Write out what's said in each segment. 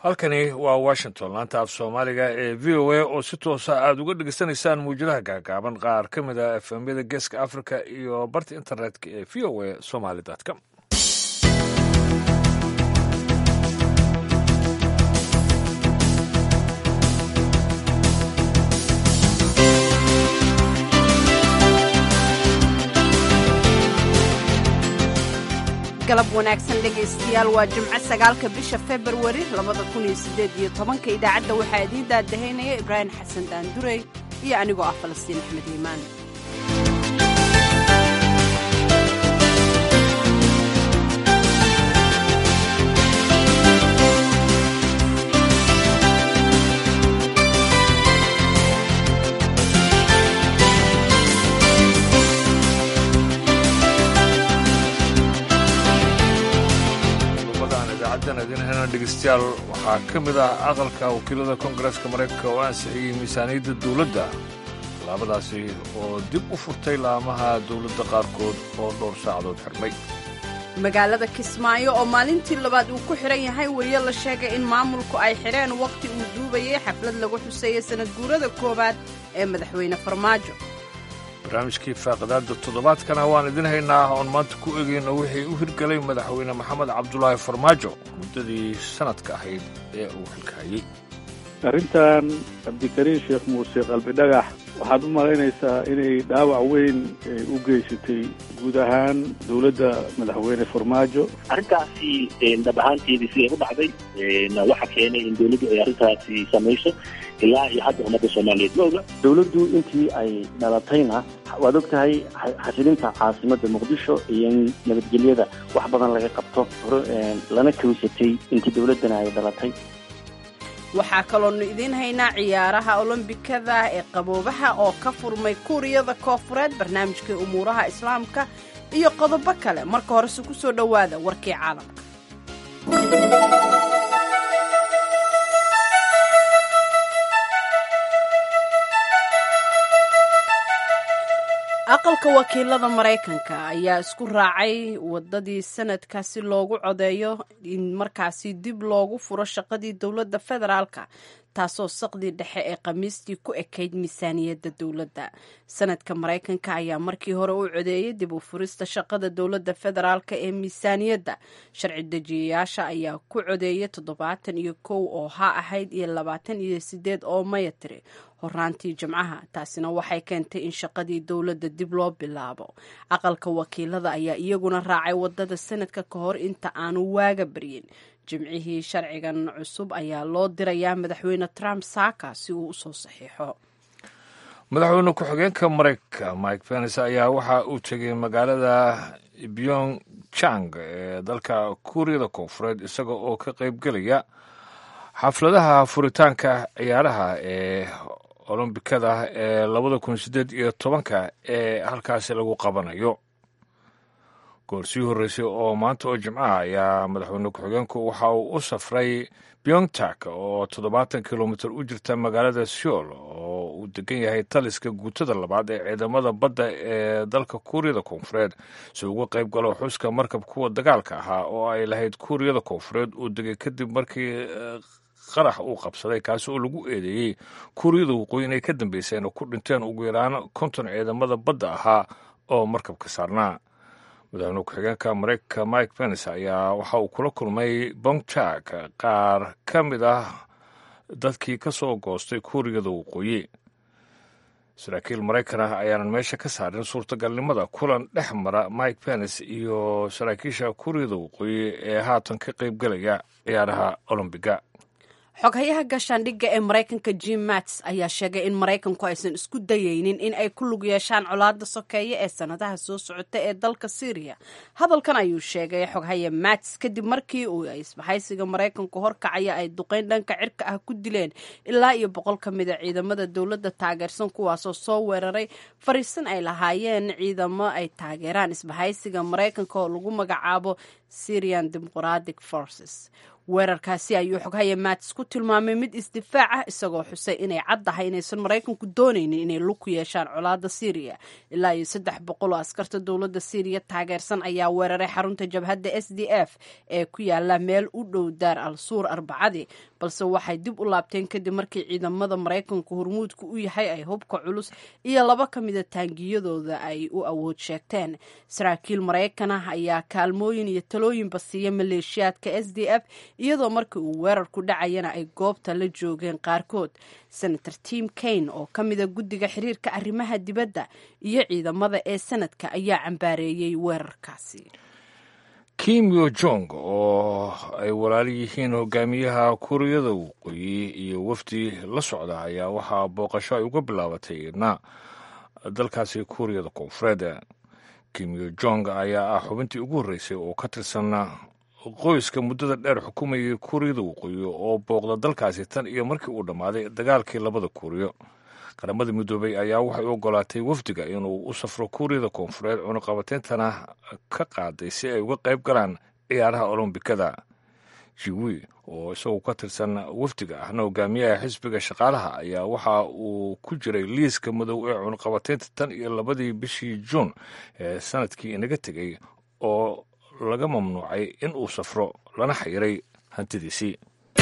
halkani waa washington laanta af soomaaliga ee v o a oo si toosa aada uga dhegeysanaysaan muwjadaha gaagaaban qaar ka mid a efemyada geeska africa iyo barta internetka ee v o a somaly com galab wanaagsan dhegaystayaal waa jimco sagaalka bisha februari labada kun iyo siddeed iyo tobanka idaacadda waxaa idiin daadahaynaya ibraahim xasan daandurey iyo anigoo ah falastiin axmed iimaan idinhena dhegeystayaal waxaa ka mid ah aqalka wakiilada koongareeska maraykanka oo ansixiyey miisaaniyadda dowladda tallaabadaasi oo dib u furtay laamaha dowladda qaarkood oo dhowr saacadood xirmay magaalada kismaayo oo maalintii labaad uu ku xidhan yahay weriye la sheegay in maamulku ay xidheen wakhti uu duubayay xaflad lagu xuseeyey sanad guurada koowaad ee madaxweyne farmaajo barnaamijkii faaqidaada toddobaadkana waan idin haynaa oon maanta ku egayno wixii u hirgelay madaxweyne maxamed cabdulaahi farmaajo muddadii sanadka ahayd ee uu xilkahayey arrintan cabdikariin sheekh muuse qalbidhagax waxaad u malaynaysaa inay dhaawac weyn u geysatay guud ahaan dowladda madaxweyne farmaajo arrintaasi dhab ahaanteedii siday u dhacday waxa keenay in dowladdu ay arrintaasi samayso ilaa iyo hadda ummadda soomaaliyeed ma oga dowladdu intii ay dhalatayna waad og tahay xasilinta caasimadda muqdisho iyo in nabadgelyada wax badan laga qabto lana kawsatay intii dowladdana ay dhalatay waxaa kaloonu idiin haynaa ciyaaraha olombikada ee qaboobaha oo ka furmay kuuriyada koofureed barnaamijkai umuuraha islaamka iyo qodobo kale marka horese ku soo dhowaada warkii caalamka aqalka wakiilada maraykanka ayaa isku raacay wadadii sanadka si loogu codeeyo in markaasi dib loogu furo shaqadii dowladda federaalka taasoo saqdii dhexe ee khamiistii ku ekayd miisaaniyadda dowladda sanadka maraykanka ayaa markii hore u codeeyey dib u furista shaqada dowladda federaalka ee miisaaniyadda sharci dejiyayaasha ayaa ku codeeyay toddobaatan iyo kow oo ha ahayd iyo labaatan iyo sideed oo maya tiri horaantii jimcaha taasina waxay keentay in shaqadii dowladda dib loo bilaabo aqalka wakiilada ayaa iyaguna raacay wadada sanadka ka hor inta aanu waaga baryin jimcihii sharcigan cusub ayaa loo dirayaa madaxweyne trump saaka si uu usoo saxiixo madaxweyne ku-xigeenka maraykanka mike pence ayaa waxa uu tegay magaalada byong jang ee dalka kuuriyada koonfureed isaga oo ka qaybgelaya xafladaha furitaanka ciyaaraha ee olombikada ee labada kun sideed iyo tobanka ee halkaasi lagu qabanayo goor sii horreysay oo maanta oo jimcaha ayaa madaxweyne ku-xigeenku waxa uu u safray byongtak oo toddobaatan kilomitir u jirta magaalada seoul oo uu degan yahay taliska guutada labaad ee ciidamada badda ee dalka kuuriyada koonfureed si uga qayb galo xuska markab kuwa dagaalka ahaa oo ay lahayd kuuriyada koonfureed uu degay kadib markii qarax uu qabsaday kaasi oo lagu eedeeyey kuuriyada waqooyi inay ka dambeyseen oo ku dhinteen ugu yaraan konton ciidamada badda ahaa oo markabka saarnaa madaxweyne ku-xigeenka maraykanka mike pence ayaa waxa uu kula kulmay bongtak qaar ka mid ah dadkii ka soo goostay kuuriyada waqooyi saraakiil maraykan ah ayaanan meesha ka saarin suurtagalnimada kulan dhex mara mike pence iyo saraakiisha kuuriyada waqooyi ee haatan ka qaybgelaya ciyaaraha olombiga xoghayaha gaashaandhigga ee maraykanka jim mats ayaa sheegay in maraykanku aysan isku dayeynin in ay ku lug yeeshaan colaadda sokeeye ee sannadaha soo socota ee dalka syriya hadalkan ayuu sheegay xoghaya mats kadib markii uu isbahaysiga maraykanku horkacaya ay duqeyn dhanka cirka ah ku dileen ilaa iyo boqol ka mid a ciidamada dowladda taageersan kuwaasoo soo weeraray fariisan ay lahaayeen ciidamo ay taageeraan isbahaysiga maraykanka oo lagu magacaabo syrian democratic forces weerarkaasi ayuu xoghaya mats ku tilmaamay mid isdifaac ah isagoo xusay inay caddahay inaysan maraykanku doonaynin inay lug ku yeeshaan colaadda syriya ilaa iyo saddex boqol oo askarta dowladda syriya taageersan ayaa weeraray xarunta jabhadda s d f ee ku yaala meel u dhow daar al suur arbacadii balse waxay dib u laabteen kadib markii ciidamada maraykanku hormuudku u yahay ay hubka culus iyo laba ka mida taangiyadooda ay u awood sheegteen saraakiil maraykan ah ayaa kaalmooyin iyo talooyinba siiya maleeshiyaadka s d f iyadoo markii uu weerarku dhacayana ay goobta la joogeen qaarkood senator tim kane oo ka mida guddiga xiriirka arrimaha dibadda iyo ciidamada ee sanadka ayaa cambaareeyey weerarkaasi kim yo jong oo ay walaali yihiin hogaamiyaha kuuriyada waqooyi iyo wafdi la socda ayaa waxaa booqasho ay uga bilaabatay na dalkaasi kuuriyada koonfureed kim yo jong ayaa ah xubintii ugu horreysay oo ka tirsan qoyska muddada dheer xukumayay kuuriyada waqooyi oo booqda dalkaasi tan iyo markii uu dhammaaday dagaalkii labada kuuriyo qaramada midoobay ayaa waxay u ogolaatay wafdiga inuu u safro kuuriyada koonfureed cunuqabateyntana ka qaaday si ay uga qayb galaan ciyaaraha olombikada jiwi oo isaguo ka tirsan wafdiga ahna hogaamiyaha xisbiga shaqaalaha ayaa waxa uu ku jiray liiska madow ee cunuqabateynta tan iyo labadii bishii juun ee sanadkii inaga tegey oo laga mamnuucay in uu safro lana xayiray hantidiisii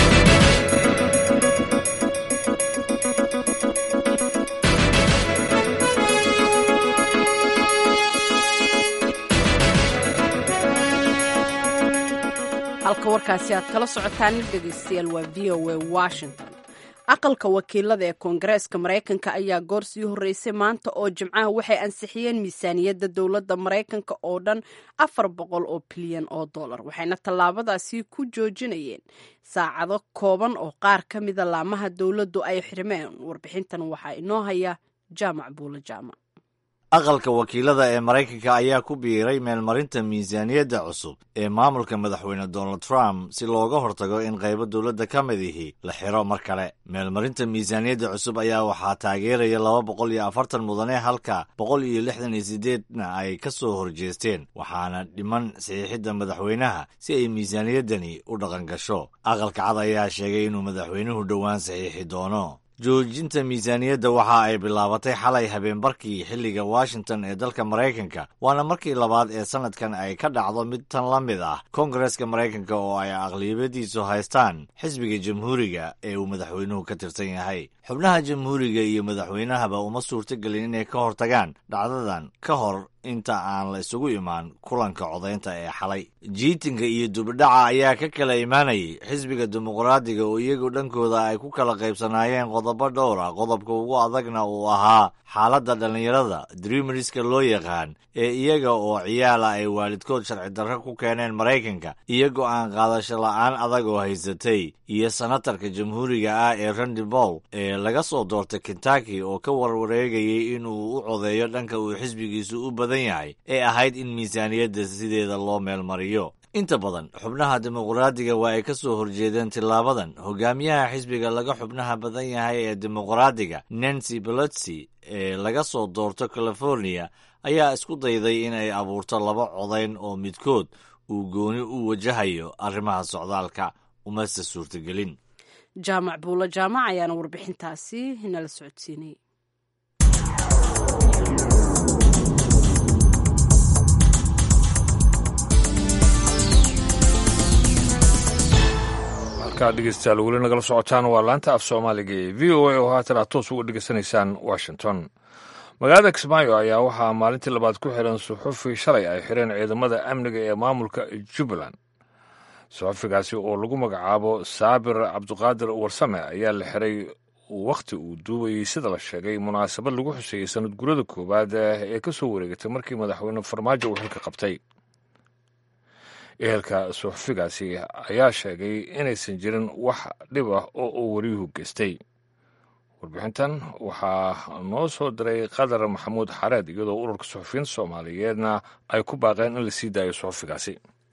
halka warkaasi aad kala socotaan dhegeystayaal waa v o a washington aqalka wakiilada ee koongareeska maraykanka ayaa goor sii horreysay maanta oo jimcaha waxay ansixiyeen miisaaniyadda dowladda maraykanka oo dhan afar boqol oo bilyan oo dollar waxayna tallaabadaasi ku joojinayeen saacado kooban oo qaar ka mida laamaha dowladdu ay xirmeen warbixintan waxaa inoo haya jaamac buulo jaamac aqalka wakiilada ee maraykanka ayaa ku biiray meelmarinta miisaaniyadda cusub ee maamulka madaxweyne donald trump si looga hortago in qaybo dowladda ka mid ihi la xiro mar kale meelmarinta miisaaniyadda cusub ayaa waxaa taageeraya laba boqol iyo afartan mudane halka boqol iyo lixdan iyo sideedna ay ka soo horjeesteen waxaana dhiman saxiixidda madaxweynaha si ay miisaaniyaddani u dhaqan gasho aqalka cad ayaa sheegay inuu madaxweynuhu dhowaan saxiixi doono joojinta miisaaniyadda waxa ay bilaabatay xalay habeenbarkii xilliga washington ee dalka maraykanka waana markii labaad ee sannadkan ay ka dhacdo mid tan la mid ah koongareska maraykanka oo ay aqliyabadiisu haystaan xisbiga jamhuuriga ee uu madaxweynuhu ka tirsan yahay xubnaha jamhuuriga iyo madaxweynahaba uma suurtogelin inay ka hortagaan dhacdadan ka hor inta aan la isugu imaan kulanka codaynta ee xalay jiitinka iyo dubidhaca ayaa ka kala imaanayay xisbiga dimuqraadiga oo iyagu dhankooda ay ku kala qaybsanaayeen qodobo dhowr ah qodobka ugu adagna uu ahaa xaaladda dhallinyarada dreameriska loo yaqaan ee iyaga oo ciyaala ay waalidkood sharci darro ku keeneen maraykanka iyo go'aan qaadasho la'aan adag oo haysatay iyo senatarka jamhuuriga ah ee randi boll ee laga soo doortay kentucky oo ka warwareegayay inuu u codeeyo dhanka uu xisbigiisu u badan yahay ee ahayd in miisaaniyadda sideeda loo meelmariyo inta badan xubnaha dimuqraadiga waa ay ka soo horjeedeen tilaabadan hogaamiyaha xisbiga laga xubnaha badan yahay ee dimuqraadiga nancy pelosi ee laga soo doorto california ayaa isku dayday in ay abuurto laba codayn oo midkood uu gooni u wajahayo arrimaha socdaalka umase suurtagelin jaamac buulo jaamac ayaana warbixintaasi nala socodsiinay halkaa dhegeystayaal weli nagala socotaan waa laanta af soomaaliga ee v o a oo haatan aad toos uga dhegeysanaysaan washington magaalada kismaayo ayaa waxaa maalintii labaad ku xiran suxufi shalay ay xireen ciidamada amniga ee maamulka jubbaland suxufigaasi oo lagu magacaabo saabir cabduqaadir warsame ayaa la xiray wakhti uu duubayey sida la sheegay munaasabad lagu xuseeyey sanad gurada koowaad ee ka soo wareegatay markii madaxweyne farmaajo uu xilka qabtay ehelka suxufigaasi ayaa sheegay inaysan jirin wax dhib ah oo uu wariyuhu geystay warbixintan waxaa noo soo diray qadar maxamuud xareed iyadoo ururka suxufiyiinta soomaaliyeedna ay ku baaqeen in la sii daayo suxufigaasi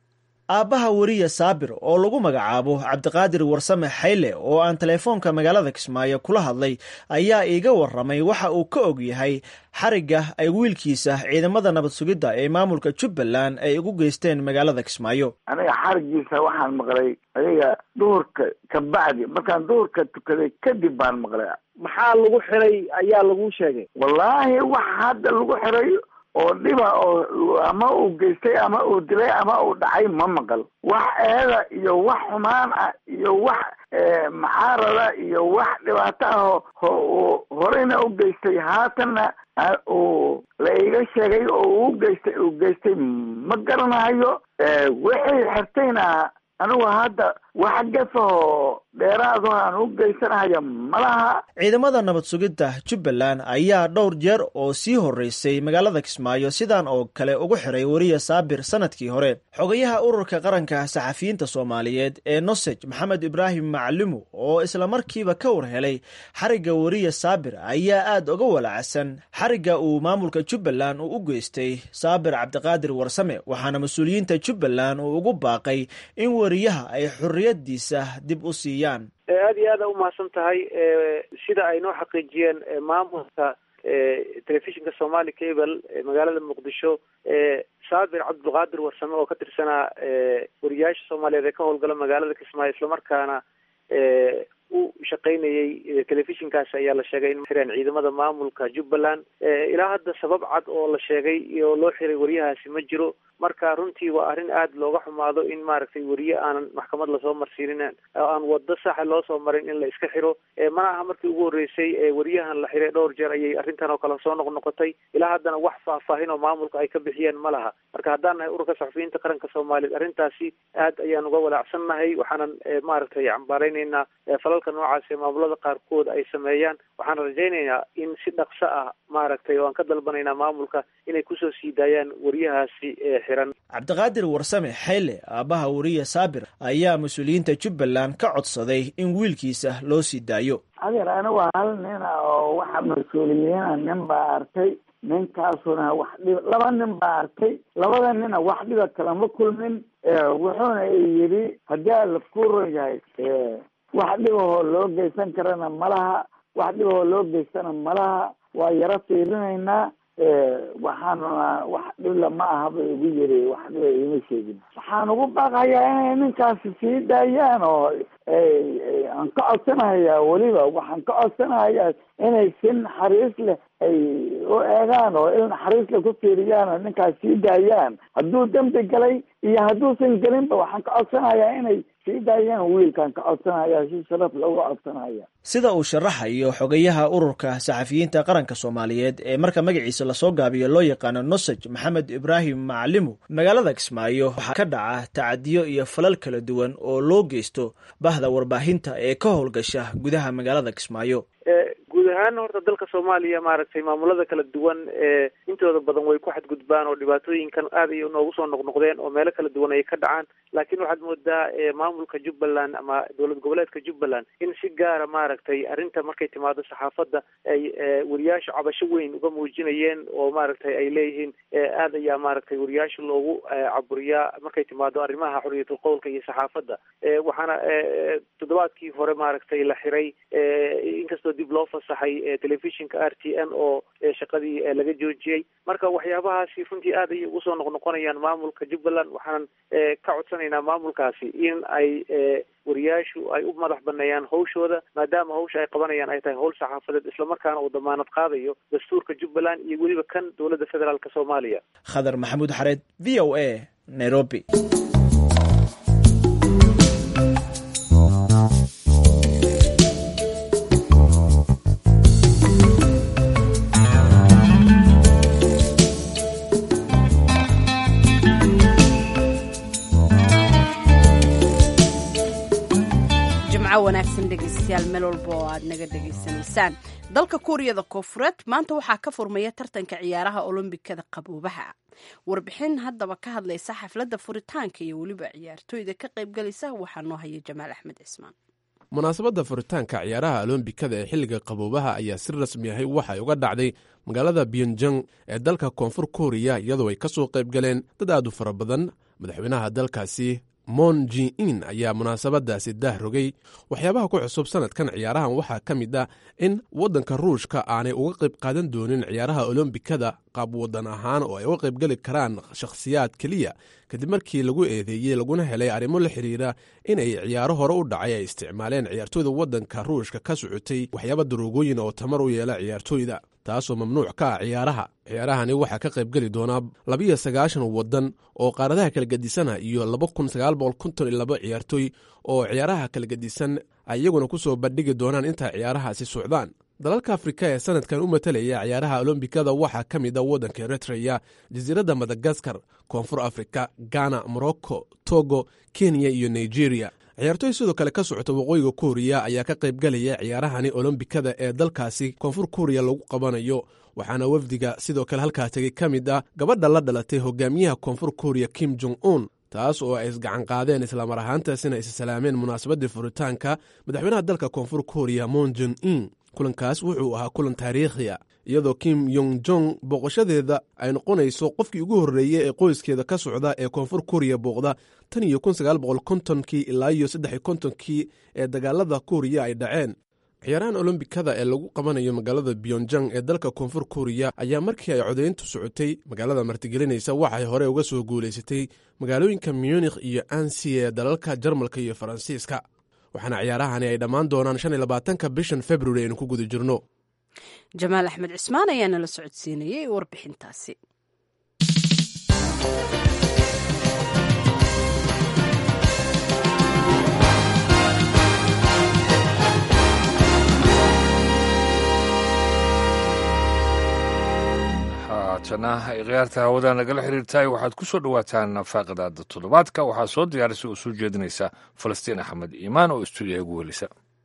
aabbaha weriye saabir oo lagu magacaabo cabdiqaadir warsame xayle oo aan teleefoonka magaalada kismaayo kula hadlay ayaa iiga waramay waxa uu ka og yahay xarigga ay wiilkiisa ciidamada nabad sugidda ee maamulka jubbaland ay ugu geysteen magaalada kismaayo aniga xarigiisa waxaan maqlay adiga duhurka ka bacdi markaan duhurka tukaday kadib baan maqlay maxaa lagu xiray ayaa lagu sheegay wallaahi wax hadda lagu xiray oo dhiba oo ama uu geystay ama uu dilay ama uu dhacay ma maqal wax eeda iyo wax xumaan ah iyo wax macaarada iyo wax dhibaato ah oo horeyna u geystay haatanna uu la iga sheegay oo uu geystay uu geystay ma garanayo wixii xirtayna anigu hadda wax gafahoo dheeraado aan u geysanahaya malaha ciidamada nabad sugidda jubbaland ayaa dhowr jeer oo sii horreysay magaalada kismaayo sidan oo kale ugu xiray weriye saabir sanadkii hore xogayaha ururka qaranka saxafiyiinta soomaaliyeed ee nosej maxamed ibraahim maclimu oo islamarkiiba ka war helay xarigga weriye saabir ayaa aad uga walacsan xarigga uu maamulka jubbaland uu u geystay saabir cabdiqaadir warsame waxaana mas-uuliyiinta jubbaland uu ugu baaqay in weriyaha ay xorriyadiisa dib u siiyaan aada iyo aada umahadsan tahay sida ay noo xaqiijiyeen maamulka telefishinka somali cable magaalada muqdisho saabir cabdulqaadir warsame oo ka tirsanaa wariyaasha soomaaliyeed ee ka howlgala magaalada kismaayo islamarkaana u shaqaynayay telefishinkaasi ayaa la sheegay in xireen ciidamada maamulka jubbaland ilaa hadda sabab cad oo la sheegay oo loo xiray wariyahaasi ma jiro marka runtii waa arrin aada looga xumaado in maaragtay weriye aanan maxkamad lasoo marsiinin oo aan wado saxa loo soo marin in la iska xiro mana aha markii ugu horreysay weriyahan la xiray dhowr jeer ayay arrintan oo kale soo noqnoqotay ilaa haddana wax faahfaahin oo maamulka ay ka bixiyeen ma laha marka haddaan nahay ururka saxufiyiinta qaranka soomaaliyeed arrintaasi aad ayaan uga walaacsannahay waxaanan maaragtay cambaaraynaynaa falalka noocaas ee maamulada qaarkood ay sameeyaan waxaan rajaynaynaa in si dhaqso ah maaragtay oo aan ka dalbanaynaa maamulka inay kusoo sii daayaan weriyahaasi xiran cabdiqaadir warsame xayle aabbaha weriye saabir ayaa mas-uuliyiinta jubbaland ka codsaday in wiilkiisa loo sii daayo adeer anigu hal nina oo waxa mas-uuliyiina nin baa arkay ninkaasuna wax dhib laba nin baa arkay labada nina wax dhiba kalama kulmin wuxuuna yidhi haddii ala ku ron yahay wax dhibahoo loo geysan karana malaha wax dhibahoo loo geystana malaha waa yaro fiirinaynaa waxaanuna wax dhibla ma aha bay ugu yiri wax dhiba iima sheegin waxaan ugu baaqayaa inay ninkaasi sii daayaan oo aan ka codsanahayaa weliba waxaan ka codsanahayaa inay si naxariis leh ay u eegaan oo il naxariis leh ku fiiriyaan oo ninkaas sii daayaan hadduu dembi galay iyo hadduusan gelinba waxaan ka codsanahayaa inay sii daayaan wiilkaan ka codsanaya si sharaf looga codsanaya sida uu sharaxayo xogayaha ururka saxafiyiinta qaranka soomaaliyeed ee marka magaciisa lasoo gaabiyo loo yaqaano nosej maxamed ibraahim macalimu magaalada kismaayo waxaa ka dhaca tacadiyo iyo falal kala duwan oo loo geysto bahda warbaahinta ee ka howlgasha gudaha magaalada kismaayo guud ahaan horta dalka soomaaliya maaragtay maamulada kala duwan ee intooda badan way ku xadgudbaan oo dhibaatooyinkan aad ay noogu soo noqnoqdeen oo meelo kala duwan ay ka dhacaan laakiin waxaad moodaa maamulka jubbaland ama dowlad goboleedka jubbaland in si gaara maaragtay arrinta markay timaado saxaafadda ay weriyaasha cabasho weyn uga muujinayeen oo maaragtay ay leeyihiin aad ayaa maaragtay weriyaasha loogu caburiyaa markay timaado arrimaha xorriyatul qowlka iyo saxaafadda waxaana toddobaadkii hore maaragtay la xiray inkastoo dib loo fasaxay telefishinka r t n oo shaqadii laga joojiyey marka waxyaabahaasi runtii aad ayay ugu soo noqnoqonayaan maamulka jubbaland waxaanan ka codsanaynaa maamulkaasi in ay wariyaashu ay u madax baneeyaan hawshooda maadaama hawsha ay qabanayaan ay tahay hawl saxaafadeed islamarkaana uu damaanad qaadayo dastuurka jubbaland iyo weliba kan dowladda federaalk soomaaliya khadar maxamuud xareed v o a nairobi wanaagsan dhegeystayaal meel walba oo aad naga dhegaysanaysaan dalka kuuriyada koonfureed maanta waxaa ka furmaya tartanka ciyaaraha olombikada qaboobaha warbixin haddaba ka hadlaysa xafladda furitaanka iyo weliba ciyaartooyda ka qaybgalaysa waxaa noo haya jamaal axmed cismaan munaasabadda furitaanka ciyaaraha olombikada ee xilliga qaboobaha ayaa si rasmi ahay waxay uga dhacday magaalada byonjang ee dalka koonfur kooriya iyadoo ay ka soo qayb galeen dad aad u fara badan madaxweynaha dalkaasi mon ji in ayaa munaasabadaasi daah rogay waxyaabaha ku cusub sanadkan ciyaarahan waxaa ka mid ah in waddanka ruushka aanay uga qayb qaadan doonin ciyaaraha olombikada qaab waddan ahaan oo ay uga qaybgeli karaan shakhsiyaad keliya kadib markii lagu eedeeyey laguna helay arrimo la xidhiira inay ciyaaro hore u dhacay ay isticmaaleen ciyaartooyda waddanka ruushka ka socotay waxyaaba daroogooyin oo tamar u yeela ciyaartooyda taasoo mamnuuc ka ah ciyaaraha ciyaarahani waxaa ka qaybgeli doonaa labiyo sagaashan waddan oo qaaradaha kala gedisanah iyo laba kun sagaal boqol konton iyo laba ciyaartooy oo ciyaaraha kala gedisan ay iyaguna ku soo bandhigi doonaan inta ciyaarahaasi socdaan dalalka afrika ee sanadkan u matalaya ciyaaraha olombikada waxaa ka mid a waddanka eritreya jasiiradda madagaskar koonfur afrika ghana morocco togo kenya iyo nigeria ciyaartooy sidoo kale ka socota waqooyiga kuuriya ayaa ka qaybgalaya ciyaarahani olombikada ee dalkaasi koonfur kuuriya lagu qabanayo waxaana wafdiga sidoo kale halkaa tegay ka mid ah gabadha la dhalatay hogaamiyaha koonfur kuuriya kim jong un taas oo ay isgacan qaadeen islamar ahaantaasina is salaameen munaasabadii furitaanka madaxweynaha dalka koonfur kuuriya mon jon in kulankaas wuxuu ahaa kulan taariikhi a iyadoo kim yong jong booqashadeeda ay noqonayso qofkii ugu horreeyey ee qoyskeeda ka socda ee koonfur kuuriya booqda tan iyo kun sagaal boqol kontonkii ilaa iyo saddex iyo kontonkii ee dagaalada kuuriya ay dhaceen ciyaarahan olombikada ee lagu qabanayo magaalada byonjang ee dalka koonfur kuuriya ayaa markii ay codayntu socotay magaalada martigelinaysa waxay hore uga soo guulaysatay magaalooyinka munikh iyo ansi ee dalalka jarmalka iyo faransiiska waxaana ciyaarahani ay dhammaan doonaan shan iyo labaatanka bishan februari aynu ku guda jirno jamaal axmed cismaan ayaa nala socodsiinayay warbixintaasi haatana ay khiyaarta hawada nagala xiriirtahay waxaad ku soo dhowaataan faaqadaada toddobaadka waxaa soo diyaarisay oo soo jeedinaysa falastiin axmed iimaan oo istuudiyaha ugu welisa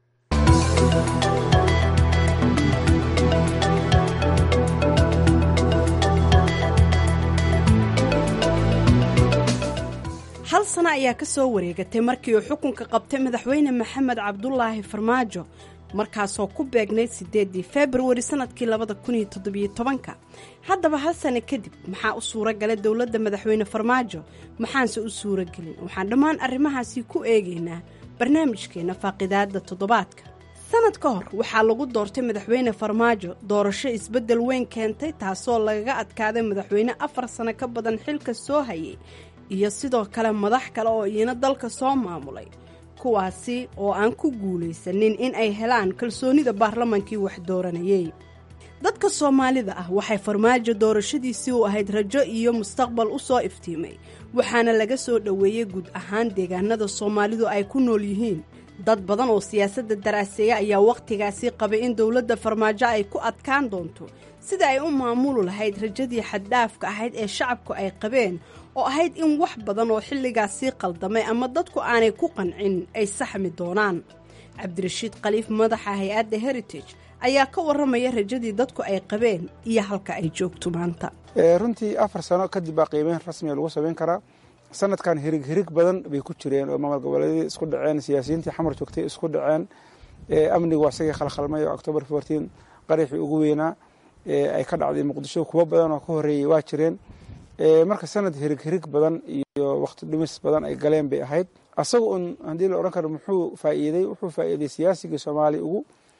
hal sano ayaa ka soo wareegatay markii uu xukunka qabtay madaxweyne maxamed cabdulaahi farmaajo markaasoo ku beegnayd siddeedii februari sannadkii labada kun iyo toddobiyo tobanka haddaba hal sano kadib maxaa u suura galay dowladda madaxweyne farmaajo maxaanse u suura gelin waxaan dhammaan arrimahaasi ku eegaynaa barnaamijkeenna faaqidaadda toddobaadka sanad ka hor waxaa lagu doortay madaxweyne farmaajo doorasho isbeddel weyn keentay taasoo lagaga adkaaday madaxweyne afar sano ka badan xilka soo hayay iyo sidoo kale madax kale oo iyana dalka soo maamulay kuwaasi oo aan ku guulaysanin in ay helaan kalsoonida baarlamaankii wax dooranayey dadka soomaalida ah waxay farmaajo doorashadiisii u ahayd rajo iyo mustaqbal u soo iftiimay waxaana laga soo dhoweeyey guud ahaan deegaanada soomaalidu ay ku nool yihiin dad badan oo siyaasadda daraaseeya ayaa wakhtigaasi qabay in dowladda farmaajo ay ku adkaan doonto sida ay u maamuli lahayd rajadii xaddhaafka ahayd ee shacabku ay qabeen oo ahayd in wax badan oo xilligaasii qaldamay ama dadku aanay ku qancin ay saxmi doonaan cabdirashiid khaliif madaxa hay-adda heritage ayaa ka warramaya rajadii dadku ay qabeen iyo halka ay joogto maanta runtii afar sano kadib baa qiimeyn rasmiga lagu samayn karaa sanadkan hirig hirig badan bay ku jireen oo maamul goboleedyadii isku dhaceen siyaasiyiintii xamar joogtay isku dhaceen amnigu waa isagii khalkhalmay oo octoobar fourteen qaraxii ugu weynaa ay ka dhacday muqdisho kuwo badan oo ka horreeyey waa jireen marka sanad hirig hirig badan iyo waqti dhumis badan ay galeen bay ahayd asaga un haddii la odhan karo muxuu faa'iiday wuxuu faa'iiday siyaasigii soomaaliya ugu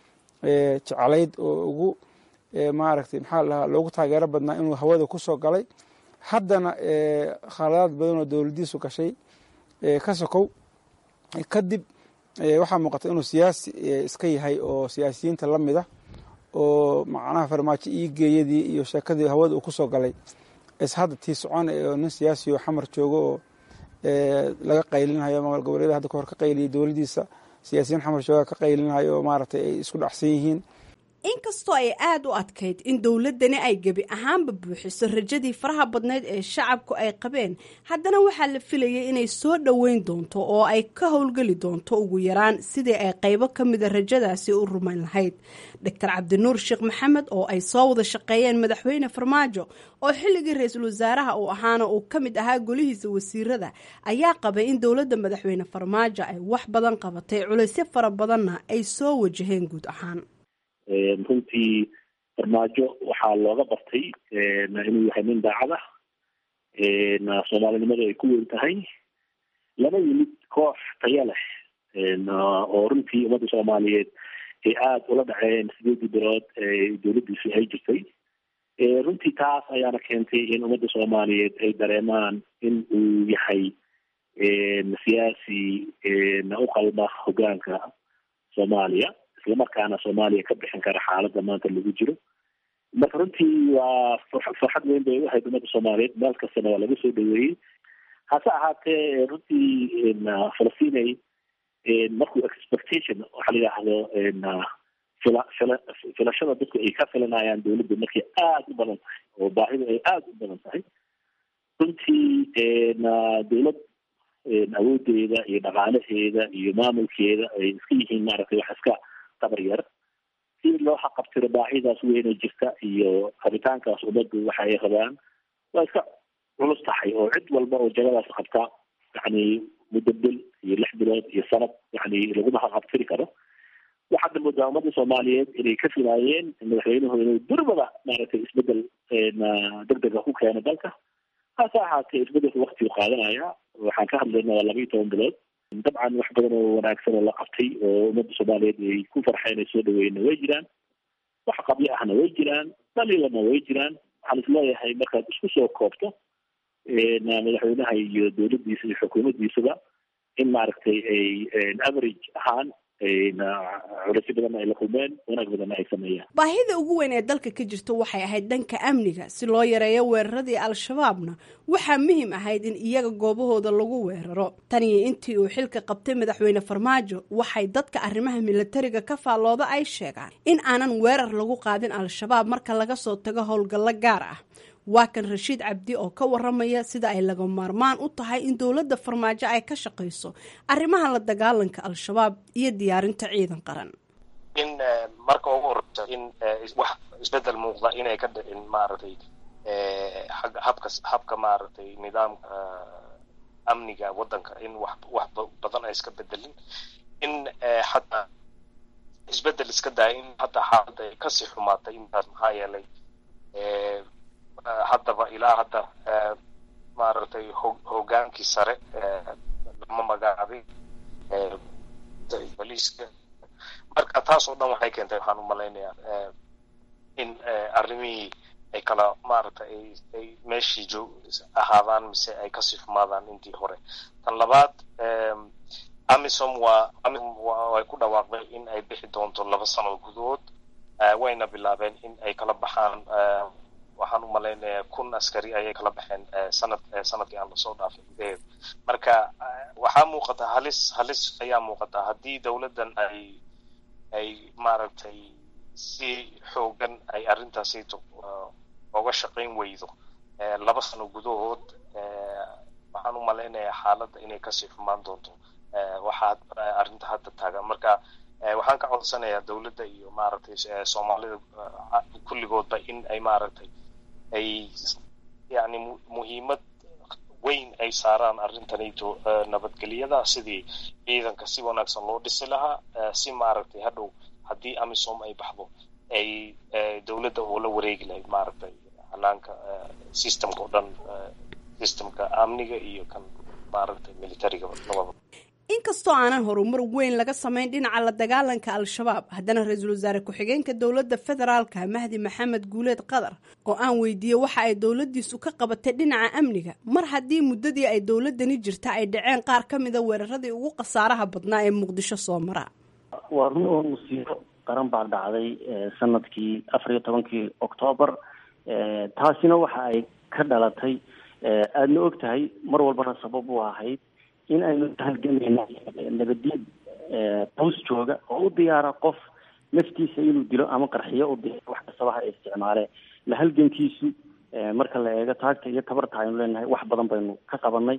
jeclayd oo ugu maaragtay maxaa la dhahaa loogu taageero badnaa inuu hawada ku soo galay haddana khaladaad badan oo dowladdiisu gashay ka sokow kadib waxaa muuqata inuu siyaasi iska yahay oo siyaasiyiinta la mid ah oo macnaha farmaajo iigeeyadii iyo sheekadii hawada uu ku soo galay is hadda tii socon oo nin siyaasi oo xamar joogo oo laga qaylinhayo maamul goboleeda hadda kahor ka qayliyay dowladdiisa siyaasiyiin xamar jooga ka qaylinhayo oo maaragtay ay isku dhacsan yihiin inkastoo ay aada u adkayd in dowladdani ay gebi ahaanba buuxiso rajadii faraha badnayd ee shacabku ay qabeen haddana waxaa la filayay inay soo dhoweyn doonto oo ay ka howlgeli doonto ugu yaraan sidii ay qaybo ka mida rajadaasi u rumayn lahayd doctor cabdinuur sheekh maxamed oo ay soo wada shaqeeyeen madaxweyne farmaajo oo xilligii ra-iisul wasaaraha uu ahaana uu ka mid ahaa golihiisa wasiirada ayaa qabay in dowladda madaxweyne farmaajo ay wax badan qabatay culaysyo fara badanna ay soo wajaheen guud ahaan runtii farmaajo waxaa looga bartay inuu yahay nin daacad ah soomaalinimadu ay ku weyn tahay lama yimid koox taya leh oo runtii ummadda soomaaliyeed ay aada ula dhaceen sideedii bilood ee dowladdiisu ay jirtay runtii taas ayaana keentay in ummadda soomaaliyeed ay dareemaan in uu yahay siyaasi u qalma hogaanka soomaaliya islamarkaana soomaaliya ka bixin kara xaaladda maanta lagu jiro marka runtii waa farxad weyn bay u ahayd ummadda soomaaliyeed meel kastana waa laga soo dhaweeyey hase ahaatee runtii falastinay markuu expectation waxaa la yidhaahdo fila fila filashada dadku ay ka filanayaan dowladda markay aada u badan tahay oo baahidu ay aada u badan tahay runtii dowlad awoodeeda iyo dhaqaalaheeda iyo maamulkeeda ay iska yihiin maaragtay wax iska qabar yar si loo xaqabtiro baahidaas weyna jirta iyo rabitaankaas ummaddu waxa ay rabaan waa iska culus tahay oo cid walba oo jagadaas qabta yani muddo bil iyo lix bilood iyo sanad yani laguma xaqabtiri karo waxaadna moodaa ummadda soomaaliyeed inay ka filaayeen madaxweynuhu inuu durbada maaragtay isbedel degdega ku keeno dalka hase ahaatee isbedelka waktigu qaadanaya waxaan ka hadlayna waa laba iyo toban bilood dabcan wax badan oo wanaagsan oo la qabtay oo ummadda soomaaliyeed ay ku farxeen ay soo dhaweeyna way jiraan wax qabyo ahna way jiraan daliilana way jiraan waxaan isleeyahay markaad isku soo koobto madaxweynaha iyo dowladdiisa iyo xukuumaddiisaba in maaragtay ay average ahaan culasyo badanna ay la kulmeen wanaag badanna ay sameeyaan baahida ugu weyn ee dalka ka jirta waxay ahayd dhanka amniga si loo yareeyo weeraradii al-shabaabna waxaa muhiim ahayd in iyaga goobahooda lagu weeraro tan iyo intii uu xilka qabtay madaxweyne farmaajo waxay dadka arrimaha milatariga ka faallooda ay sheegaan in aanan weerar lagu qaadin al-shabaab marka laga soo tago howlgallo gaar ah waa kan rashiid cabdi oo ka waramaya sida ay laga maarmaan u tahay in dowladda farmaajo ay ka shaqayso arrimaha la dagaalanka al-shabaab iyo diyaarinta ciidan qaran in marka ugu horeysa in wax isbedel muuqda inay ka dhicin maaragtay habka habka maaragtay nidaamka amniga waddanka in wax wax badan ay iska bedelin in xataa isbedel iska daya in hataa xaaladda ay kasii xumaatay intaas maxaa yeelay haddaba ilaa hadda maaragtay ho hogaankii sare lama magacaabay boliiska marka taas oo dhan waxay keentay waxaan u malaynayaa in arrimihii ay kala maaragtay ay ay meeshii joog ahaadaan mise ay kasii xumaadaan intii hore tan labaad amisom waa way ku dhawaaqday in ay bixi doonto laba sano gudahood wayna bilaabeen in ay kala baxaan waxaan u malaynayaa kun askari ayay kala baxeen sanad sanadkii aan lasoo dhaafay gudaheeda marka waxaa muuqata halis halis ayaa muuqata haddii dowladdan ay ay maaragtay si xoogan ay arrintaasayto oga shaqayn weydo laba sano gudahood waxaan u malaynayaa xaaladda inay kasii xumaan doonto waxaa arrinta hadda taagan marka waxaan ka codsanayaa dowladda iyo maaragtay soomaalida kulligoodba in ay maaragtay ay yani muhiimad weyn ay saaraan arrintanayto nabadgelyada sidii ciidanka si wanaagsan loo dhisi lahaa si maaragtay hadhow haddii amisom ay baxdo ay dowladda oo la wareegi lahayd maaragtay hanaanka systemka oo dhan systemka amniga iyo kan maaragtay militariga labada inkastoo aanan horumar weyn laga samayn dhinaca la dagaalanka al-shabaab haddana ra-iisul wasaare ku-xigeenka dowladda federaalka mahdi maxamed guuleed qadar oo aan weydiiyey waxa ay dowladdiisu ka qabatay dhinaca amniga mar haddii muddadii ay dowladani jirta ay dhaceen qaar ka mida weeraradii ugu khasaaraha badnaa ee muqdisho soo mara waa run oo musiibo qaran baa dhacday sanadkii afar iyo tobankii oktoobar taasina waxa ay ka dhalatay aadna og tahay mar walbana sabab u ahayd in aynu halgamayna nabadiyad qows jooga oo u diyaara qof naftiisa inuu dilo ama qarxiyo u diyaaro wax kastaba ha isticmaale la halgankiisu marka la eego taagta iyo tabarta aynu leenahay wax badan baynu ka qabanay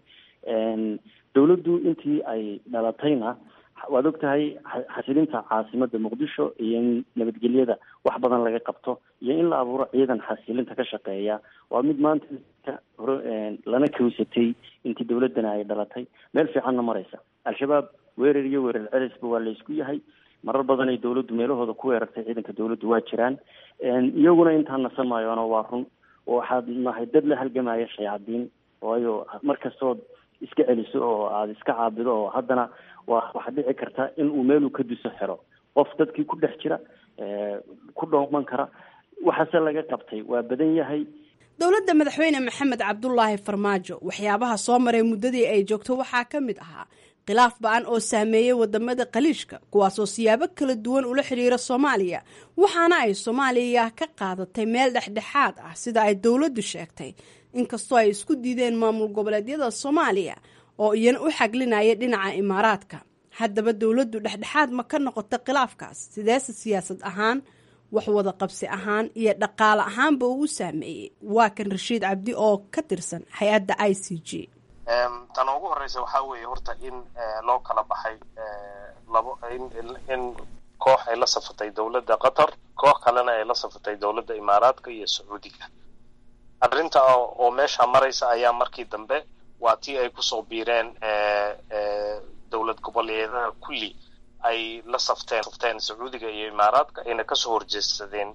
dowladdu intii ay dhalatayna waad og tahay xasilinta caasimada muqdisho iyo in nabadgelyada wax badan laga qabto iyo in la abuuro ciidan xasilinta ka shaqeeya waa mid maanta hore lana kawsatay intii dowladana ay dhalatay meel fiicanna maraysa al-shabaab weerar iyo weerar celisba waa laysku yahay marar badan ay dowladdu meelahooda ku weerartay ciidanka dowladdu waa jiraan iyaguna intaan nasan maayoona waa run waxaad nahay dad la halgamaya shayaadiin waayo mar kastood iska celiso oo aada iska caabido oo haddana waa waxaa dhici karta in uu meeluu ka diso xero qof dadkii ku dhex jira ku dhooman kara waxaase laga qabtay waa badan yahay dowladda madaxweyne maxamed cabdulaahi farmaajo waxyaabaha soo maray muddadii ay joogto waxaa ka mid ahaa khilaaf ba-an oo saameeyey wadamada khaliijka kuwaasoo siyaabo kala duwan ula xiriira soomaaliya waxaana ay soomaaliya ka qaadatay meel dhexdhexaad ah sida ay dowladdu sheegtay inkastoo ay isku diideen maamul goboleedyada soomaaliya oo iyana u xaglinaya dhinaca imaaraadka haddaba dowladdu dhexdhexaad ma ka noqota khilaafkaas sideese siyaasad ahaan wax wada qabsi ahaan iyo dhaqaale ahaanba uu u saameeyey waa kan rashiid cabdi oo ka tirsan hay-adda i c g tan ugu horeysa waxaa weeye horta in loo kala baxay labo in koox ay la safatay dowladda qatar koox kalena ay la safatay dowladda imaaraadka iyo sacuudiga arrinta oo meesha maraysa ayaa markii dambe waa tii ay kusoo biireen dowlad goboleedaha kulli ay la safteen safteen sacuudiga iyo imaaraadka ayna kasoo horjeedsadeen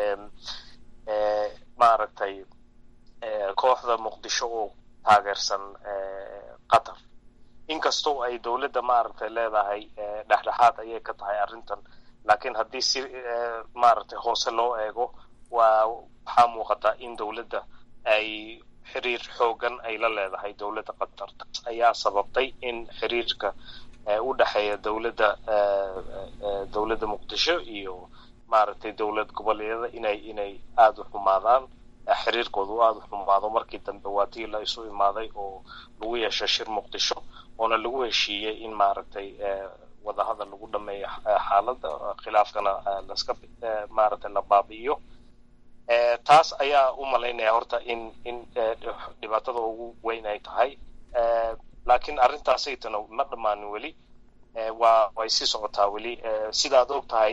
maaragtay kooxda muqdisho oo taageersan qatar inkastoo ay dowladda maaragtay leedahay dhexdhexaad ayay ka tahay arrintan laakiin haddii si maaragtay hoose loo eego waa waxaa muuqata in dowladda ay xiriir xoogan ay la leedahay dowladda qatar taas ayaa sababtay in xiriirka u dhexeeya dowladda dowladda muqdisho iyo maaragtay dowlad goboleedyada inay inay aada u xumaadaan xiriirkooda u aada u xumaado markii dambe waa tii la isu imaaday oo lagu yeeshay shir muqdisho oona lagu heshiiyey in maaragtay wadahadal lagu dhameeyo xaaladda khilaafkana laska maaragtay la baabi'iyo taas ayaa u malaynaya horta in in dhibaatada ugu weyn ay tahay laakiin arrintaasaytana ma dhammaanin weli waa way sii socotaa weli sidaad og tahay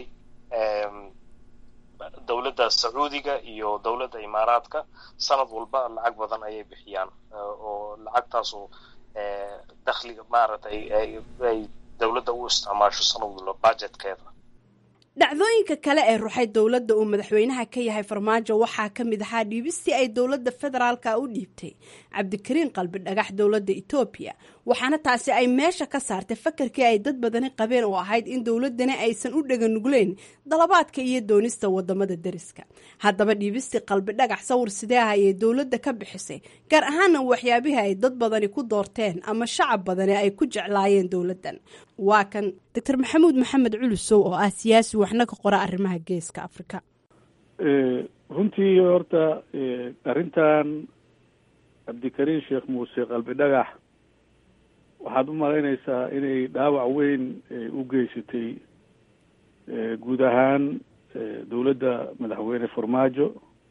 dowladda sacuudiga iyo dowladda imaaraadka sanad walba lacag badan ayay bixiyaan oo lacagtaasu dakhliga maaragtay ay dowladda u isticmaasho sanad walba budgetkeeda dhacdooyinka kale ee ruxay dowladda uu madaxweynaha ka yahay farmaajo waxaa ka mid ahaa dhiibistii ay dowladda federaalka u dhiibtay cabdikariin qalbi dhagax dowladda etoobiya waxaana taasi ay meesha ka saartay fakarkii ay dad badani qabeen oo ahayd in dowladani aysan u dhaganugleyn dalabaadka iyo doonista wadamada deriska haddaba dhiibistii qalbi dhagax sawir sidee ah ayay dowladda ka bixisay gaar ahaana waxyaabihii ay dad badani ku doorteen ama shacab badani ay ku jeclaayeen dowladdan waa kan doctor maxamuud maxamed culusow oo ah siyaasi waxna ka qora arrimaha geeska afrika runtii horta arrintan cabdikariin sheekh muuse qalbi dhagax waxaad u malaynaysaa inay dhaawac weyn u geysatay guud ahaan dowladda madaxweyne farmaajo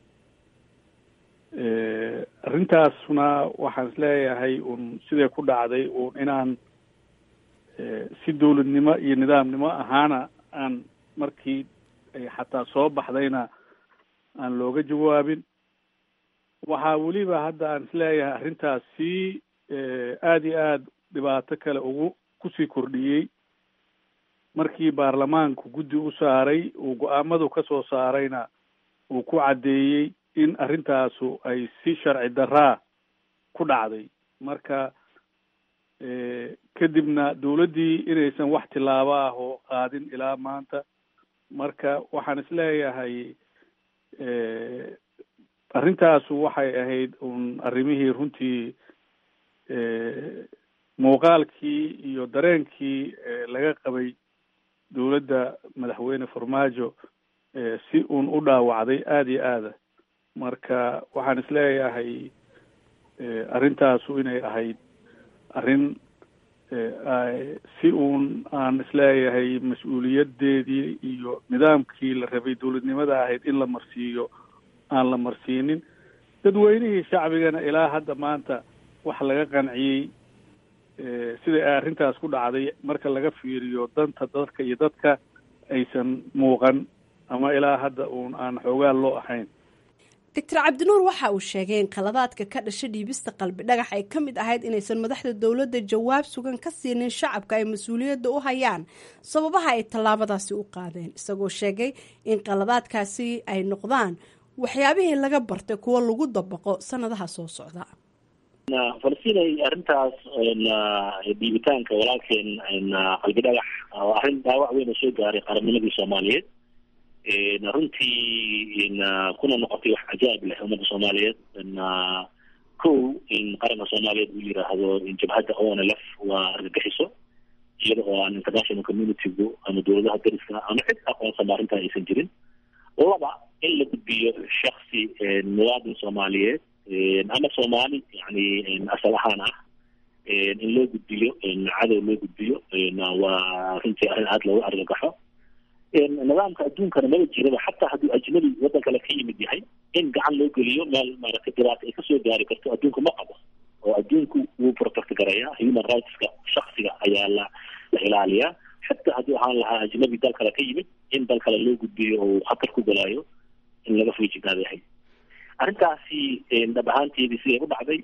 arrintaasna waxaan isleeyahay un siday ku dhacday un inaan si dowladnimo iyo nidaamnimo ahaana aan markii ay xataa soo baxdayna aan looga jawaabin waxaa weliba hadda aan isleeyahay arrintaas sii aada iyo aada dhibaato kale ugu kusii kordhiyey markii baarlamaanku guddi u saaray uu go-aamadu ka soo saarayna uu ku caddeeyey in arrintaasu ay si sharci daraa ku dhacday marka kadibna dowladdii inaysan wax tilaabo ah oo qaadin ilaa maanta marka waxaan isleeyahay arrintaasu waxay ahayd un arrimihii runtii muuqaalkii iyo dareenkii laga qabay dowladda madaxweyne farmaajo si uun u dhaawacday aada iyo aada marka waxaan isleeyahay arrintaasu inay ahayd arrin si uun aan isleeyahay mas-uuliyadeedii iyo nidaamkii la rabay dowladnimada ahayd in la marsiiyo aan la marsiinin dadweynihii shacbigana ilaa hadda maanta wax laga qanciyey siday ay arrintaas ku dhacday marka laga fiiriyo danta dadka iyo dadka aysan muuqan ama ilaa hadda uun aan xoogaan loo ahayn doctor cabdinuur waxa uu sheegay in khaladaadka ka dhasha dhiibista qalbi dhagax ay ka mid ahayd inaysan madaxda dowladda jawaab sugan ka siinin shacabka ay mas-uuliyadda u hayaan sababaha ay tallaabadaasi u qaadeen isagoo sheegay in khaladaadkaasi ay noqdaan waxyaabihii laga bartay kuwo lagu dabaqo sanadaha soo socda falastiin arrintaas dhiibitaanka walaalkeen qalbi dhagax waa arrin dhaawac weyn oo soo gaaray qarannimadii soomaaliyeed runtii kuna noqotay wax cajaab leh ummadda soomaaliyeed kow in qaranka soomaaliyeed uu yiraahdo jabhadda onlf waa argagixiso iyada oo aan international communitygu ama dowladaha dariska ama cid aqoonsama arrintaa aysan jirin laba in la gudbiyo shaksi muwaadin soomaaliyeed ama soomaali yani asal ahaan ah in loo gudbiyo cadow loo gudbiyo waa runtii arrin aada loogu argagaxo nidaamka adduunkana maba jiraba xataa hadduu ajnabi waddan kale ka yimid yahay in gacan loo geliyo meel maaragtay dhibaato ay kasoo gaari karto adduunka ma qabo oo adduunku wuu protect garayaa human rightska shaksiga ayaa la la ilaaliyaa xataa hadduu ahaan lahaa ajnabi dal kale ka yimid in dal kale loo gudbiyo oo khatar ku galaayo in laga feejignaada yahay arrintaasi dhab ahaanteedii siday u dhacday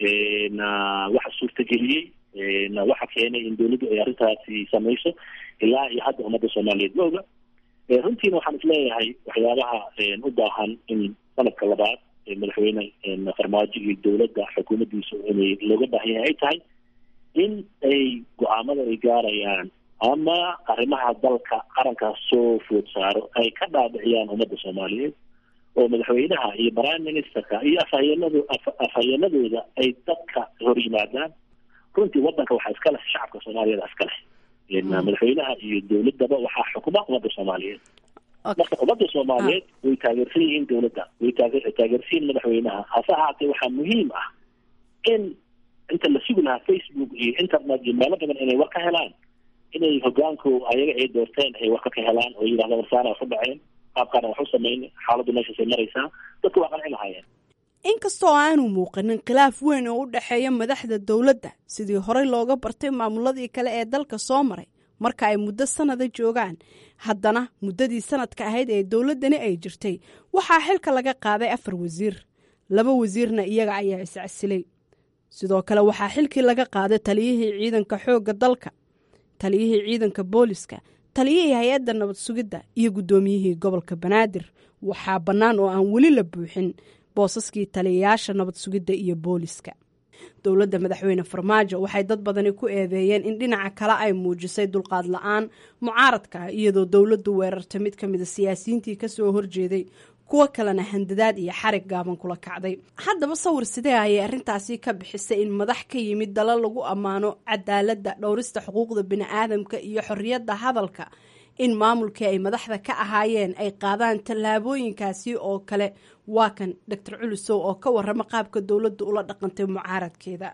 waxa suurtageliyey waxa keenay in dowladdu ay arrintaasi samayso ilaa iyo hadda ummadda soomaaliyeed ma oga runtiina waxaan isleeyahay waxyaabaha u baahan in sanadka labaad madaxweyne farmaajo iyo dowladda xukuumaddiisu inay looga baahan yahay ay tahay in ay go-aamada ay gaarayaan ama arrimaha dalka qarankaas soo food saaro ay ka dhaadhiciyaan ummadda soomaaliyeed oo madaxweynaha iyo prime ministerka iyo afhayeenado afhayeenadooda ay dadka hor yimaadaan runtii waddanka waxaa iska leh shacabka soomaaliyeed iska leh madaxweynaha iyo dowladdaba waxaa xukuma ummadda soomaaliyeed marka ummadda soomaaliyeed way taageersan yihiin dowladda way taage taageersan yihiin madaxweynaha hase ahaatee waxaa muhiim ah in inta la sugi lahaa facebook iyo internet iyo meelo badan inay war ka helaan inay hogaanku ayaga ay doorteen ay warka ka helaan oo yidhahda warsaana wax u dhaceen qaabkaana wax u sameyn xaaladdu meeshaasay maraysaa dadku waa qanci lahaayeen inkastoo aanu muuqanin khilaaf weyn oo u dhexeeya madaxda dowladda sidii horey looga bartay maamuladii kale ee dalka soo maray marka ay muddo sanada joogaan haddana muddadii sanadka ahayd ee dowladdani ay jirtay waxaa xilka laga qaaday afar wasiir laba wasiirna iyaga ayaa iscasilay sidoo kale waxaa xilkii laga qaaday taliyihii ciidanka xoogga dalka taliyihii ciidanka booliska taliyihii hay-adda nabad sugidda iyo guddoomiyihii gobolka banaadir waxaa bannaan oo aan weli la buuxin boosaskii taliyayaasha nabad sugidda iyo booliska dowladda madaxweyne farmaajo waxay dad badani ku eedeeyeen in dhinaca kale ay muujisay dulqaad la-aan mucaaradka ah iyadoo dowladdu weerartay mid ka mida siyaasiyiintii kasoo horjeeday kuwo kalena handadaad iyo xarig gaaban kula kacday haddaba sawir sidee ayay arrintaasi ka bixisay in madax ka yimid dala lagu ammaano cadaaladda dhowrista xuquuqda bini-aadamka iyo xorriyadda hadalka in maamulkii ay madaxda ka ahaayeen ay qaadaan tallaabooyinkaasi oo kale waa kan doctor culusow oo ka warrama qaabka dowladda ula dhaqantay mucaaradkeeda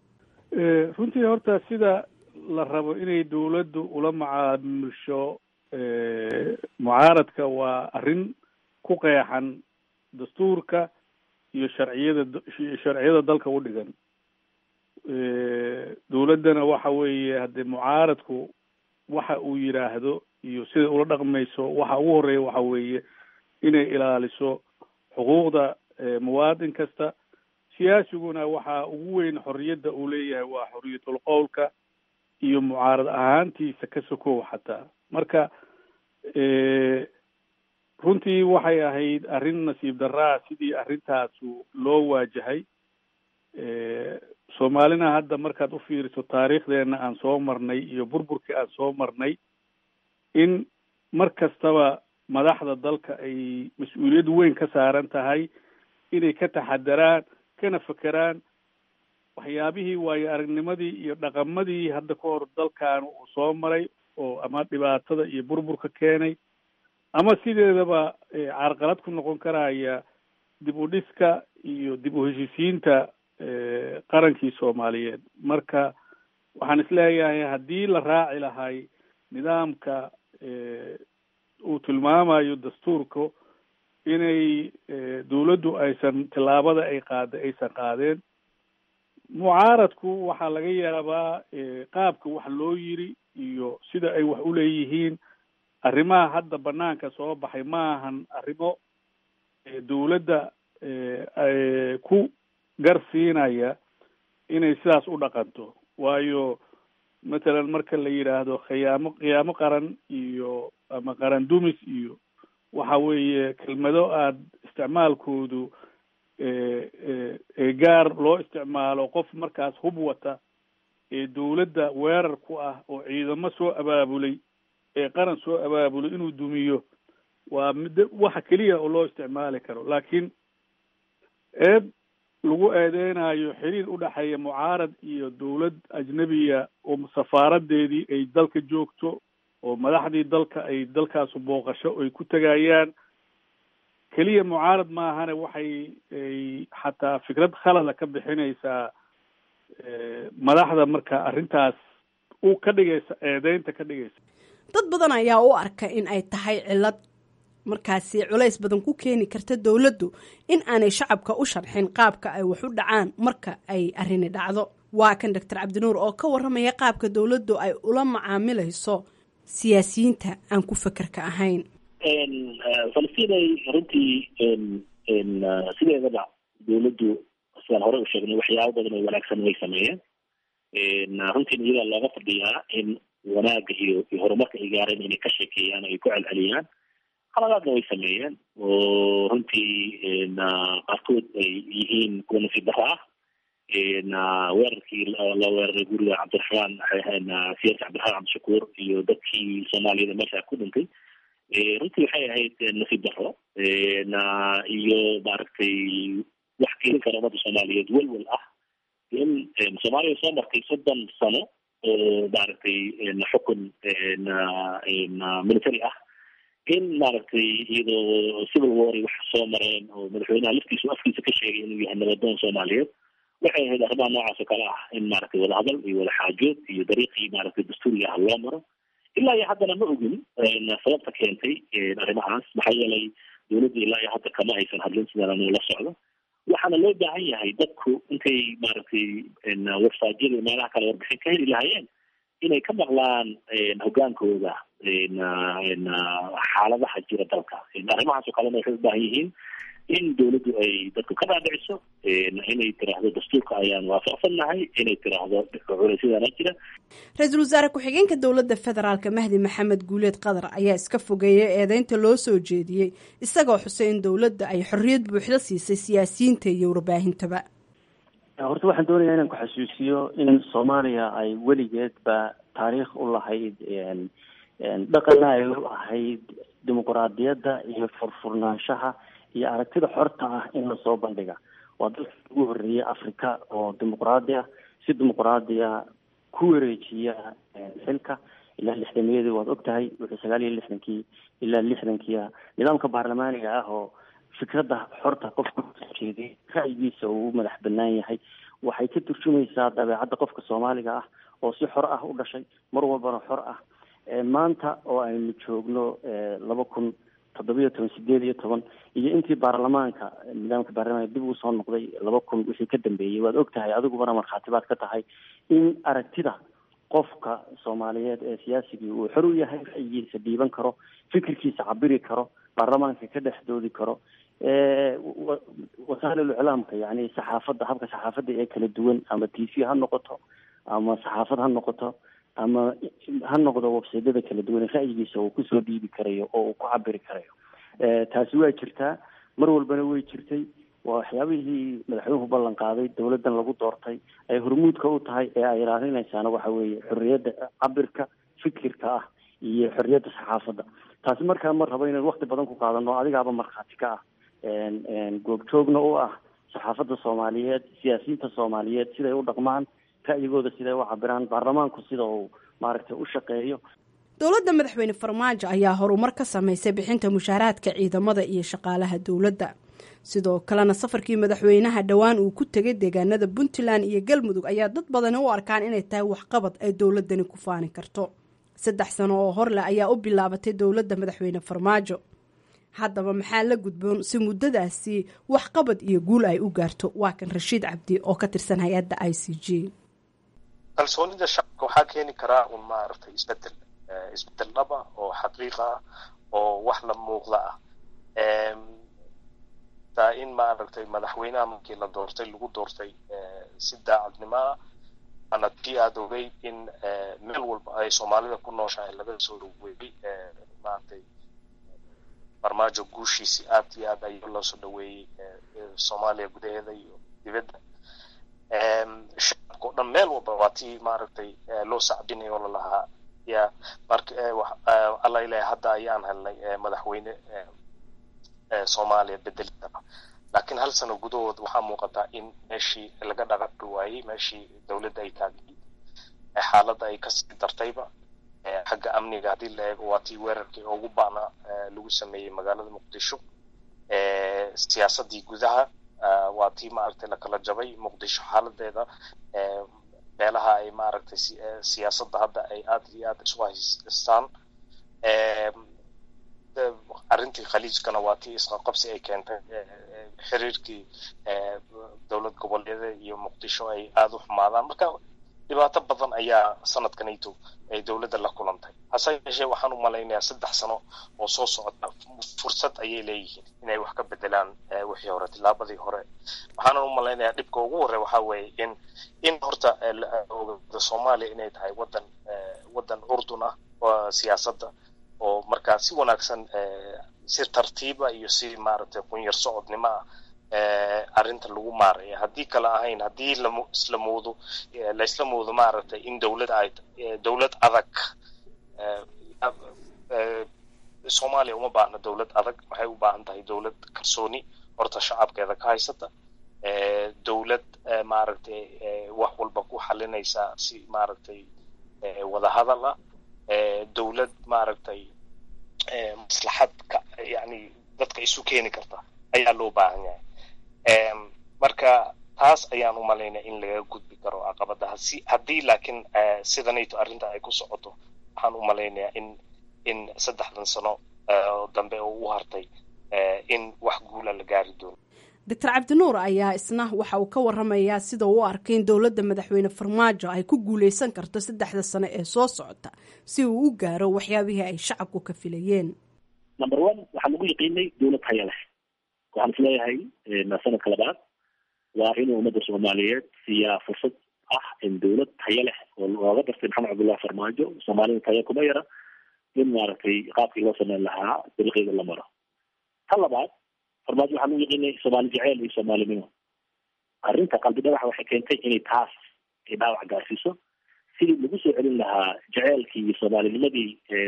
runtii horta sida la rabo inay dowladdu ula macaamulsho mucaaradka waa arrin ku qeexan dastuurka iyo sharciyada sharciyada dalka u dhigan dowladdana waxa weeye haddee mucaaradku waxa uu yidhaahdo iyo sida ula dhaqmayso waxa ugu horeeya waxa weeye inay ilaaliso xuquuqda muwaadin kasta siyaasiguna waxaa ugu weyn xorriyadda uu leeyahay waa xorriyatul qowlka iyo mucaarad ahaantiisa ka sokow xataa marka runtii waxay ahayd arrin nasiib daraa sidii arrintaasu loo waajahay soomaalina hadda markaad u fiiriso taariikhdeena aan soo marnay iyo burburkii aan soo marnay in mar kastaba madaxda dalka ay mas-uuliyad weyn ka saaran tahay inay ka taxadaraan kana fekeraan waxyaabihii waayo aragnimadii iyo dhaqamadii hadda ka hor dalkan uu soo maray oo ama dhibaatada iyo burburka keenay ama sideedaba carqalad ku noqon karaya dib u dhiska iyo dib u heshiisiinta qarankii soomaaliyeed marka waxaan isleeyahay haddii la raaci lahay nidaamka uu tilmaamayo dastuurka inay dowladdu aysan tillaabada ay qaada aysan qaadeen mucaaradku waxaa laga yaabaa qaabka wax loo yiri iyo sida ay wax u leeyihiin arrimaha hadda banaanka soo baxay ma ahan arrimo dowladda ku garsiinaya inay sidaas u dhaqanto waayo mathalan marka la yidhaahdo khiyaamo khiyaamo qaran iyo ama qaran dumis iyo waxa weeye kelmado aad isticmaalkoodu gaar loo isticmaalo qof markaas hub wata ee dawladda weerar ku ah oo ciidamo soo abaabulay ee qaran soo abaabulay inuu dumiyo waa mid waxa keliya oo loo isticmaali karo laakiin eed lagu eedeynayo xiriir udhexeeya mucaarad iyo dawlad ajnebiya oo safaaradeedii ay dalka joogto oo madaxdii dalka ay dalkaasu booqasho ay ku tegayaan keliya mucaarad maahane waxay ay xataa fikrad khalada ka bixinaysaa madaxda marka arrintaas u ka dhigaysa eedeynta ka dhigaysa dad badan ayaa u arka in ay tahay cillad markaasi culays badan ku keeni karta dowladdu in aanay shacabka u sharxin qaabka ay wax u dhacaan marka ay arrini dhacdo waa kan doctor cabdinuur oo ka warramaya qaabka dowladdu ay ula macaamilayso siyaasiyiinta aan ku fekerka ahayn falastiinay runtii sideedaba dawladdu sidaan hore u sheegnay waxyaabo badan oo wanaagsan way sameeyeen runtiina iyadaa looga fadhiyaa in wanaagga iyo iyo horumarka ay gaareen inay ka sheekeeyaan ay ku celceliyaan qaladaadna way sameeyeen oo runtii qaarkood ay yihiin kuwa nasiib daro ah weerarkii la weeraray guriga cabdiraxmaan siyaasi cabdiraxmaan cabdishakuur iyo dadkii soomaaliyada meesha ku dhintay runtii waxay ahayd nasiib daro iyo maaragtay wax keeni kara ummadda soomaaliyeed welwel ah in soomaaliya soo martay soddon sano oo maaragtay xukun military ah in maaragtay iyadoo civil war wax soo mareen oo madaxweynaha laftiisu afkiisa ka sheegay inuu yahay nabadoon soomaaliyeed waxay ahayd arrimaha noocaas oo kale ah in maaragtay wadahadal iyo wadaxaajood iyo dariiqii maaragtay dastuuriga ah loo maro ilaa iyo haddana ma ogin sababta keentay arrimahaas maxaa yeelay dawladda ilaa iyo hadda kama aysan hadlin sidaan anu la socdo waxaana loo baahan yahay dadku intay maaragtay websiteyada meelaha kale warbixin ka heli lahaayeen inay ka maqlaan hogaankooda xaaladaha jira dalka arrimahaas oo kalena waxay u baahan yihiin in dawladdu ay dadku ka dhaadhiciso inay tiraahdo dastuurka ayaan waafaqsannahay inay tiraahdo culaysyadaana jira ra-iisul wasaare ku-xigeenka dowladda federaalk mahdi maxamed guuleed qadar ayaa iska fogeeyay eedeynta loo soo jeediyey isagoo xusay in dowladda ay xorriyad buuxda siisay siyaasiyiinta iyo warbaahintaba horta waxaan doonayaa inaan ku xasuusiyo in soomaaliya ay weligeedba taariikh u lahayd dhaqanna ay u ahayd dimuquraadiyadda iyo furfurnaanshaha iyo aragtida xorta ah in lasoo bandhiga waa dalka ugu horreeyay africa oo dimuqraadi ah si dimuqraadiya ku wareejiya xilka ilaa lixdameeyadii waad og tahay wuxuu sagaal iyo lixdankii ilaa lixdankiia nidaamka baarlamaaniga ah oo fikradda xorta qofka kusoo jeeday ra'yigiisa uu u madax banaan yahay waxay ka turjumaysaa dabeecadda qofka soomaaliga ah oo si xor ah u dhashay mar walbana xor ah maanta oo aynu joogno laba kun toddobiyo toban sideed iyo toban iyo intii baarlamaanka nidaamka baarlamaanka dib uu soo noqday laba kun wixii ka dambeeyey waad og tahay adigubana markhaatibaad ka tahay in aragtida qofka soomaaliyeed ee siyaasigii uu xor u yahay ra'yigiisa dhiiban karo fikirkiisa cabiri karo baarlamaanka ka dhex doodi karo wasaa'il iclaamka yani saxaafadda habka saxaafadda ee kala duwan ama t v ha noqoto ama saxaafad ha noqoto ama ha noqdo websaydyada kala duwan ra'yigiisa uu kusoo dhiibi karayo oo uu ku cabiri karayo taasi waa jirtaa mar walbana way jirtay waa waxyaabihii madaxweynuhu ballan qaaday dawladdan lagu doortay ay hormuudka u tahay ee ay ilaalinaysaana waxa weeye xorriyadda cabirka fikirka ah iyo xorriyadda saxaafadda taasi markaa ma rabo inaan wakti badan ku qaadano adigaaba markhaati ka ah goobjoogna u ah saxaafadda soomaaliyeed siyaasiyiinta soomaaliyeed siday u dhaqmaan ra'yigooda siday u cabiraan baarlamaanku sida uu maaragtay u shaqeeyo dowladda madaxweyne farmaajo ayaa horumar ka samaysay bixinta mushaaraadka ciidamada iyo shaqaalaha dowladda sidoo kalena safarkii madaxweynaha dhowaan uu ku tegay deegaanada puntland iyo galmudug ayaa dad badani u arkaan inay tahay waxqabad ay dowladani ku faani karto saddex sano oo horleh ayaa u bilaabatay dowladda madaxweyne farmaajo haddaba maxaa la gudboon si muddadaasi waxqabad iyo guul ay u gaarto waa kan rashiid cabdi oo ka tirsan hay-adda i c g kalsoonida shacabka waxaa keeni karaa un maaragtay isbedel isbedel dhaba oo xaqiiqa ah oo wax la muuqda ah taa in maaragtay madaxweynaha markii la doortay lagu doortay si daacadnimo ah ana tii aada ogay in meel walba ay soomaalida ku nooshahay laga soo dhaweeyey maaragtay farmaajo guushiisi aad iyo aad ayuu loo soo dhaweeyey soomaaliya gudaheeda iyo dibadda shacabka o dhan meel walba waa tii maaragtay loo sacbinayo oo lalahaa ya marka alla ilahay hadda ayaan helnay madaxweyne soomaaliya bedelida laakiin hal sano gudahood waxaa muuqataa in meeshii laga dhaqaqi waayey meeshii dowladda ay taagnayd xaaladda ay kasii dartayba xagga amniga haddii la eego waa tii weerarkii ugu baana lagu sameeyey magaalada muqdisho siyaasaddii gudaha waa tii maaragtay lakala jabay muqdisho xaaladeeda meelaha ay maaragtay siyaasadda hadda ay aad iyo aad isu haystaan arrintii khaliijkana waa tii isqaqabsi ay keentay xiriirkii dowlad goboleeda iyo muqdisho ay aada u xumaadaan marka dhibaato badan ayaa sanadkanayto ay dowladda la kulantay hase yeeshee waxaan u malaynayaa saddex sano oo soo socota fursad ayay leeyihiin inay wax ka bedelaan wixii hore tilaabadii hore waxaanan u malaynayaa dhibka ugu horey waxaa weeye in in horta ogaado soomaaliya inay tahay wadan wadan urdun ah siyaasadda oo markaa si wanaagsan si tartiiba iyo si maaragtay qunyar socodnimo ah arrinta lagu maaraya haddii kale ahayn haddii lam isla moodo laisla moodo maaragtay in dowlad ay dowlad adag soomaaliya uma baahna dowlad adag waxay u baahan tahay dowlad kalsooni horta shacabkeeda ka haysata dowlad maaragtay wax walba ku xalinaysa si maaragtay wadahadal ah dowlad maaragtay maslaxad ka yani dadka isu keeni karta ayaa loo baahan yahay marka taas ayaan u malaynaya in laga gudbi karo caqabadaha si haddii laakiin sidanayto arrinta ay ku socoto waxaan u malaynayaa in in saddexdan sano dambe oo u hartay in wax guula la gaari doono doctor cabdinuur ayaa isna waxa uu ka waramayaa sida uu u arkay in dowladda madaxweyne farmaajo ay ku guuleysan karto saddexda sano ee soo socota si uu u gaaro waxyaabihii ay shacabku ka filayeen number one waxaa lagu yaqiinay dowlad haya leh waxaan isleeyahay sanadka labaad waa inuu ummadda soomaaliyeed siiyaa fursad ah in dowlad tayo leh oo looga dartay maxamed cabdullahi farmaajo soomaalida tayo kuma yara in maaragtay qaabkii loo sameyn lahaa dariiqeeda la maro ta labaad farmaajo waxaa lagu yaqiinay soomaali jeceel iyo soomaalinimo arrinta qalbi dhagaxa waxay keentay inay taas ay dhaawac gaarsiiso sidii lagu soo celin lahaa jeceelkii iyo soomaalinimadii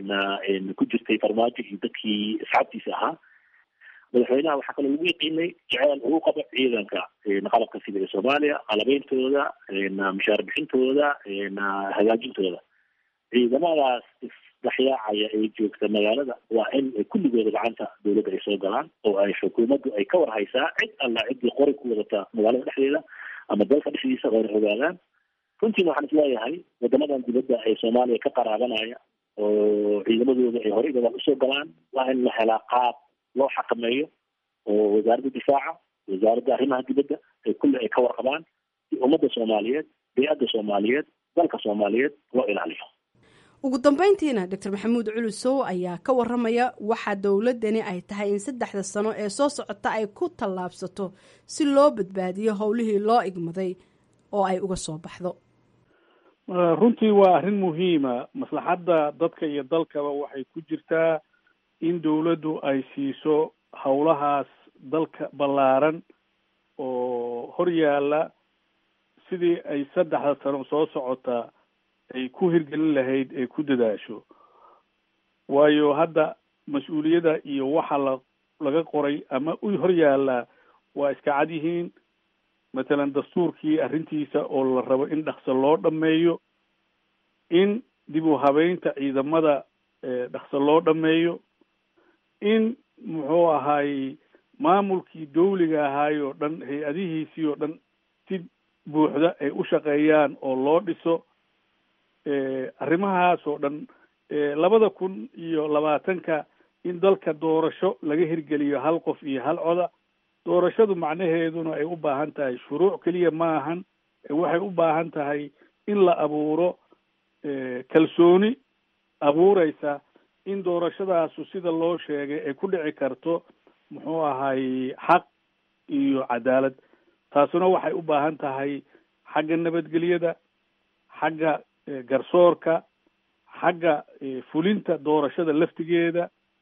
ku jirtay farmaajo iyo dadkii asxaabtiisa ahaa madaxweynaha waxaa kaloo lagu yaqiinay jeceel uu qabo ciidanka qalabka sida ee soomaaliya qalabeyntooda mushaar bixintooda hagaajintooda ciidamadaas isdhexyaacaya ee joogta magaalada waa in kulligooda gacanta dowladda ay soo galaan oo ay xukuumaddu ay ka war haysaa cid alla ciddii qori ku wadata magaalada dhexdeeda ama dalka dhexdiisa oo ay ogaadaan runtiina waxaan isleeyahay wadamadan dibadda ee soomaaliya ka qaraabanaya oo ciidamadooda ay horey gadaal usoo galaan waa in la helaa qaab loo xakameeyo oo wasaaradda difaaca wasaaradda arrimaha dibadda ay kulle ay ka warqabaan si ummadda soomaaliyeed bey-adda soomaaliyeed dalka soomaaliyeed loo ilaaliyo ugu dambeyntiina doctor maxamuud culusow ayaa ka waramaya waxaa dowladani ay tahay in saddexda sano ee soo socota ay ku tallaabsato si loo badbaadiyo howlihii loo igmaday oo ay uga soo baxdo runtii waa arrin muhiima maslaxadda dadka iyo dalkaba waxay ku jirtaa in dowladdu ay siiso howlahaas dalka ballaaran oo hor yaalla sidii ay saddexda sano soo socota ay ku hirgelin lahayd ay ku dadaasho waayo hadda mas-uuliyadda iyo waxa la laga qoray ama u hor yaallaa waa iska cad yihiin matalan dastuurkii arrintiisa oo la rabo in dhaqso loo dhameeyo in dib u habeynta ciidamada dhaqso loo dhameeyo in muxuu ahaayey maamulkii dawliga ahaay oo dhan hay-adihiisii oo dhan si buuxda ay u shaqeeyaan oo loo dhiso arrimahaas oo dhan labada kun iyo labaatanka in dalka doorasho laga hirgeliyo hal qof iyo hal coda doorashadu macnaheeduna ay u baahan tahay shuruuc keliya ma ahan waxay u baahan tahay in la abuuro kalsooni abuureysa in doorashadaasu sida loo sheegay ay ku dhici karto muxuu ahay xaq iyo cadaalad taasuna waxay u baahan tahay xagga nabadgelyada xagga garsoorka xagga fulinta doorashada laftigeeda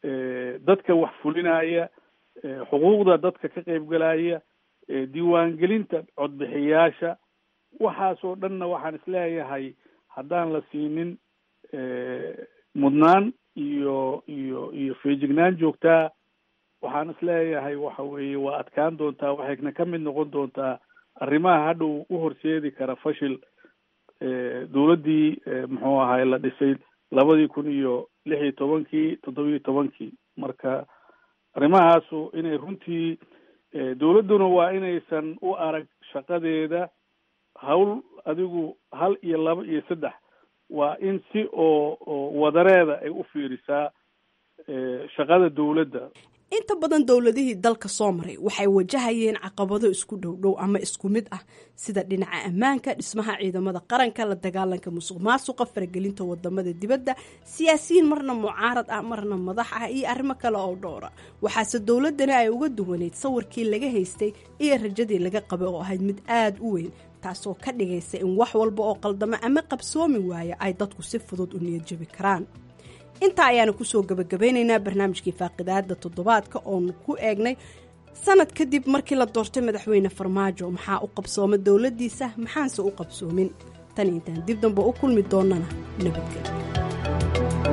dadka wax fulinaya xuquuqda dadka ka qaybgalaya diiwaangelinta codbixiyaasha waxaasoo dhanna waxaan isleeyahay haddaan la siinin mudnaan iyo iyo iyo feejignaan joogtaa waxaan isleeyahay waxa weeye waa adkaan doontaa waxayna ka mid noqon doontaa arrimaha hadhow u horseedi kara fashil dowladdii muxuu ahay la dhisay labadii kun iyo lix iyo tobankii toddobiyo tobankii marka arrimahaasu inay runtii dowladduna waa inaysan u arag shaqadeeda hawl adigu hal iyo laba iyo saddex waa in si oo oo wadareeda ay u fiirisaa shaqada dowladda inta badan dowladihii dalka soo maray waxay wajahayeen caqabado isku dhowdhow ama isku mid ah sida dhinaca ammaanka dhismaha ciidamada qaranka la dagaalanka musuq maasuqa faragelinta wadamada dibadda siyaasiyiin marna mucaarad ah marna madax ah iyo arrimo kale oo dhowra waxaase dowladani ay uga duwaneyd sawirkii laga haystay iyo rajadii laga qabay oo ahayd mid aada u weyn taasoo ka dhigaysa in wax walba oo qaldamo ama qabsoomi waaya ay dadku si fudud u niyadjabi karaan intaa ayaanu kusoo gabagabeynaynaa barnaamijkii faaqidaada toddobaadka oonu ku eegnay sanad kadib markii la doortay madaxweyne farmaajo maxaa u qabsooma dowladdiisa maxaanse u qabsoomin tan intaan dib dambe u kulmi doonana nabadgelyo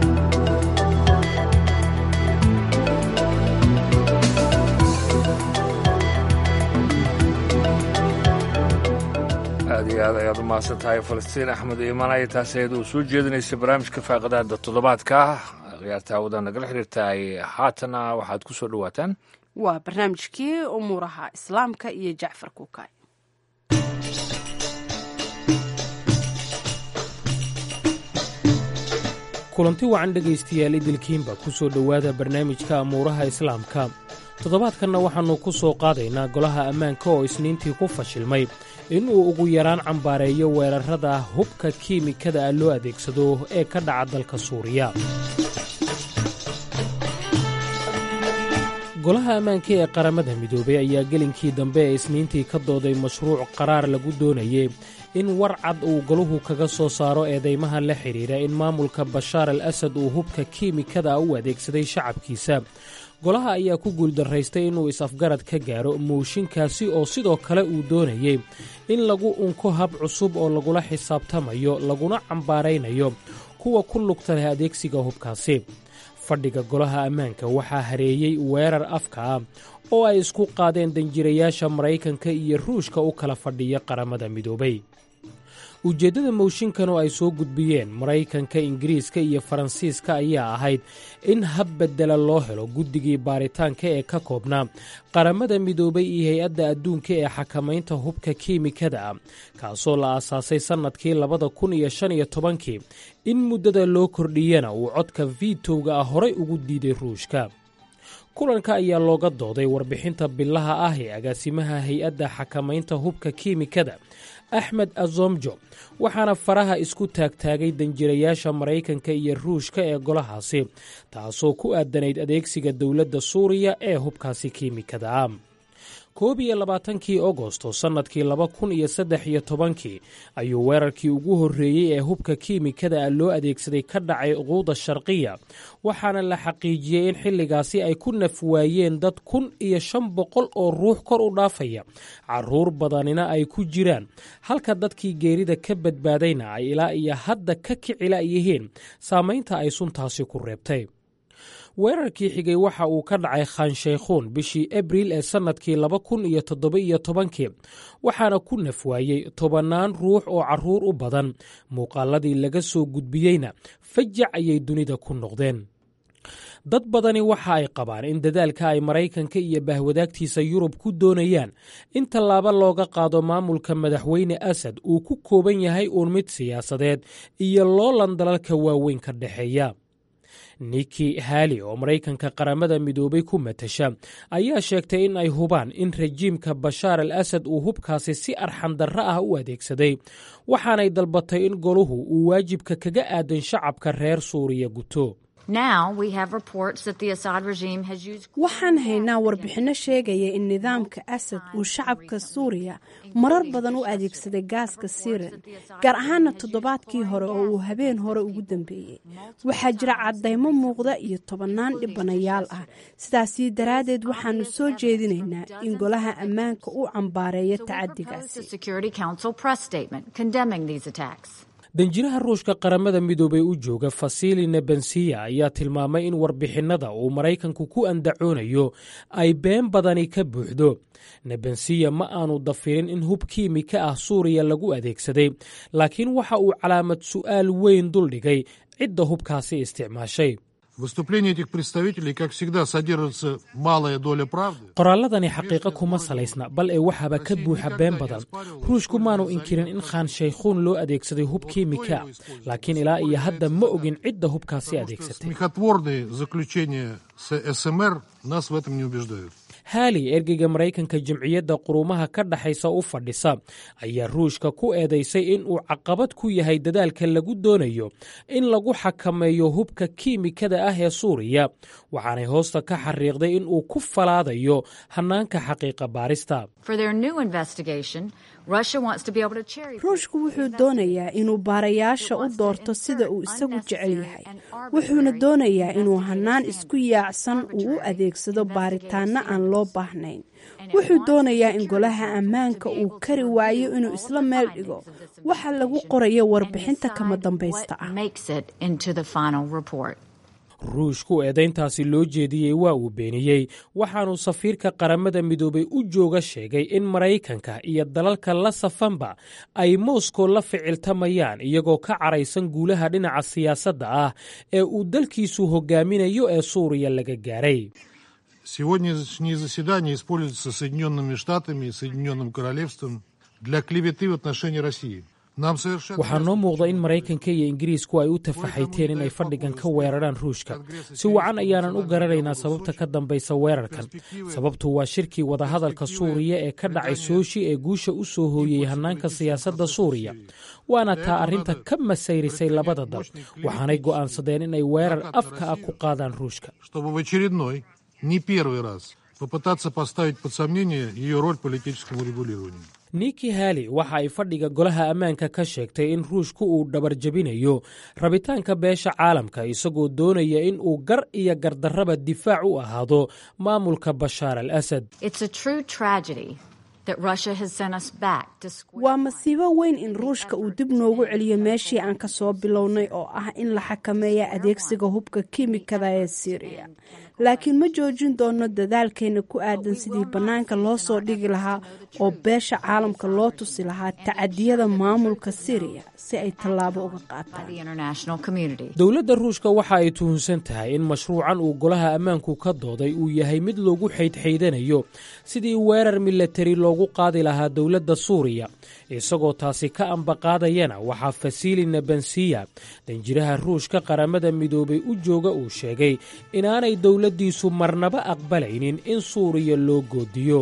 aad iyo aad ayaad u mahadsan tahay falastiin axmed iimaan ay taasi ayad uu soo jeedinaysay barnaamijka faaqadaada toddobaadka khiyaarta hawada nagala xiriirtahay haatana waxaad ku soo dhowaataan waa barnaamijkii umuuraha islaamka iyo jacfar kuukay kulanti wacan dhegaystayaal idilkiinba ku soo dhowaada barnaamijka amuuraha islaamka toddobaadkanna waxaannu ku soo qaadaynaa golaha ammaanka oo isniintii ku fashilmay inuu ugu yaraan cambaareeyo weerarrada hubka kiimikada ah loo adeegsado ee ka dhaca dalka suuriya golaha ammaanka ee qaramada midoobay ayaa gelinkii dambe ee isniintii ka dooday mashruuc qaraar lagu doonayey in war cad uu goluhu kaga soo saaro eedaymaha la xidhiidha in maamulka bashaar al asad uu hubka kiimikada u adeegsaday shacabkiisa golaha ayaa ku guuldarraystay inuu is-afgarad ka gaaro mooshinkaasi oo sidoo kale uu doonayey in lagu unko hab cusub oo lagula xisaabtamayo laguna cambaaraynayo kuwa ku lugta leh adeegsiga hubkaasi fadhiga golaha ammaanka waxaa hareeyey weerar afka ah oo ay isku qaadeen danjirayaasha maraykanka iyo ruushka u kala fadhiya qaramada midoobay ujeeddada mooshinkan oo ay soo gudbiyeen maraykanka ingiriiska iyo faransiiska ayaa ahayd in hab beddela loo helo guddigii baaritaanka ee ka koobnaa qaramada midoobay iyo hay-adda adduunka ee xakamaynta hubka kiimikada ah kaasoo la aasaasay sannadkii labada kun iyo shan iyo tobankii in muddada loo kordhiyana uu codka vitowga ah horay ugu diiday ruushka kulanka ayaa looga dooday warbixinta bilaha ah ee agaasimaha hay-adda xakamaynta hubka kiimikada axmed azomjo waxaana faraha isku taagtaagay danjirayaasha maraykanka iyo ruushka ee golahaasi taasoo ku aadanayd adeegsiga dowladda suuriya ee hubkaasi kiimikada ah koob iyo labaatankii agosto sannadkii laba kun iyo saddex iyo tobankii ayuu weerarkii ugu horreeyey ee hubka kiimikada ah loo adeegsaday ka dhacay quuda sharqiya waxaana la xaqiijiyey in xilligaasi ay ku naf waayeen dad kun iyo shan boqol oo ruux kor u dhaafaya caruur badanina ay ku jiraan halka dadkii geerida ka badbaadayna ay ilaa iyo hadda ka kicila yihiin saamaynta ay suntaasi ku reebtay weerarkii xigay waxa uu ka dhacay khanshaykhuun bishii abriil ee sannadkii laba kun iyo toddoba-iyo tobankii waxaana ku nafwaayey tobannaan ruux oo carruur u badan muuqaaladii laga soo gudbiyeyna fajac ayay dunida ku noqdeen dad badani waxa ay qabaan in dadaalka ay maraykanka iyo bahwadaagtiisa yurub ku doonayaan in tallaabo looga qaado maamulka madaxweyne asad uu ku kooban yahay uun mid siyaasadeed iyo loolan dalalka waaweyn ka dhexeeya niki hali oo maraykanka qaramada midoobay ku matasha ayaa sheegtay in ay hubaan in rajiimka bashaar al asad uu hubkaasi si arxandarro ah u adeegsaday waxaanay dalbatay in goluhu uu waajibka kaga aadan shacabka reer suuriya guto waxaan haynaa warbixinno sheegaya in nidaamka asad uu shacabka suuriya marar badan u adeegsaday gaaska sirin gaar ahaana toddobaadkii hore oo uu habeen hore ugu dambeeyey waxaa jira caddaymo muuqda iyo tobannaan dhibanayaal ah sidaasi daraaddeed waxaanu soo jeedinaynaa in golaha ammaanka uu cambaareeyo tacadigaasi danjiraha ruushka qaramada midoobey u jooga fasili nebensiya ayaa tilmaamay in warbixinnada uu maraykanku ku andacoonayo ay been badani ka buuxdo nebensiya ma aanu dafirin in hub kiimika ah suuriya lagu adeegsaday laakiin waxa uu calaamad su'aal weyn duldhigay cidda hubkaasi isticmaashay qoraalladani xaqiiqo kuma salaysna bal ee waxaaba ka buuxa been badan ruushku maanu inkirin in khaan shaykhuun loo adeegsaday hub kiimika laakiin ilaa iyo hadda ma ogin cidda hubkaasi adeegsatay haali ergeyga maraykanka jamciyadda quruumaha ka dhaxaysa u fadhisa ayaa ruushka ku eedaysay in uu caqabad ku yahay dadaalka lagu doonayo in lagu xakameeyo hubka kiimikada ah ee suuriya waxaanay hoosta ka xariiqday in uu ku falaadayo hannaanka xaqiiqa baarista ruushku wuxuu doonayaa inuu baarayaasha u doorto sida uu isagu jecel yahay wuxuuna doonayaa inuu hannaan isku yaacsan uu u adeegsado baaritaanno aan loo baahnayn wuxuu doonayaa in golaha ammaanka uu kari waayo inuu isla meel dhigo waxa lagu qorayo warbixinta kama dambaysta ah ruushku eedayntaasi loo jeediyey waa uu beeniyey waxaanuu safiirka qaramada midoobay u jooga sheegay in maraykanka iyo dalalka la safanba ay moskow la ficiltamayaan iyagoo ka caraysan guulaha dhinaca siyaasadda ah ee uu dalkiisu hogaaminayo ee suuriya laga gaaray Сегодняшнее заседание используется Соединенными Штатами и Соединенным Королевством для клеветы в отношении России. waxaa noo muuqda in maraykanka iyo ingiriisku ay u tafaxayteen in ay fadhigan ka weeraraan ruushka si wacan ayaanan u garanaynaa sababta ka dambaysa weerarkan sababtu waa shirkii wadahadalka suuriya ee ka dhacay sooshi ee guusha u soo hooyey hannaanka siyaasadda suuriya waana taa arrinta ka masayrisay labada dal waxaanay go'aansadeen in ay weerar afka ah ku qaadaan ruushka не первый раз попытаться поставить под сомнение ее роль политическому регулированию. niki hali waxa ay fadhiga golaha ammaanka ka sheegtay in ruushku uu dhabarjabinayo rabitaanka beesha caalamka isagoo doonaya in uu gar iyo gardarraba difaac u ahaado maamulka bashaar al asad waa masiibo weyn in ruushka uu dib noogu celiyo meeshii aan ka soo bilownay oo ah in la xakameeya adeegsiga hubka kiimikada ee siiriya laakiin ma joojin doono dadaalkeena ku aadan sidii bannaanka loo soo dhigi lahaa oo beesha caalamka loo tusi lahaa tacadiyada maamulka siriya si ay tallaabo uga qaataan dowladda ruushka waxa ay tuhunsan tahay in mashruucan uu golaha ammaanku ka dooday uu yahay mid lagu xaydxaydanayo sidii weerar milatari loogu qaadi lahaa dowladda suuriya isagoo taasi ka ambaqaadayana waxaa fasili nebensiya danjiraha ruushka qaramada midoobay u jooga uu sheegay inaanay dowladdiisu marnaba aqbalaynin in suuriya loo goodiyo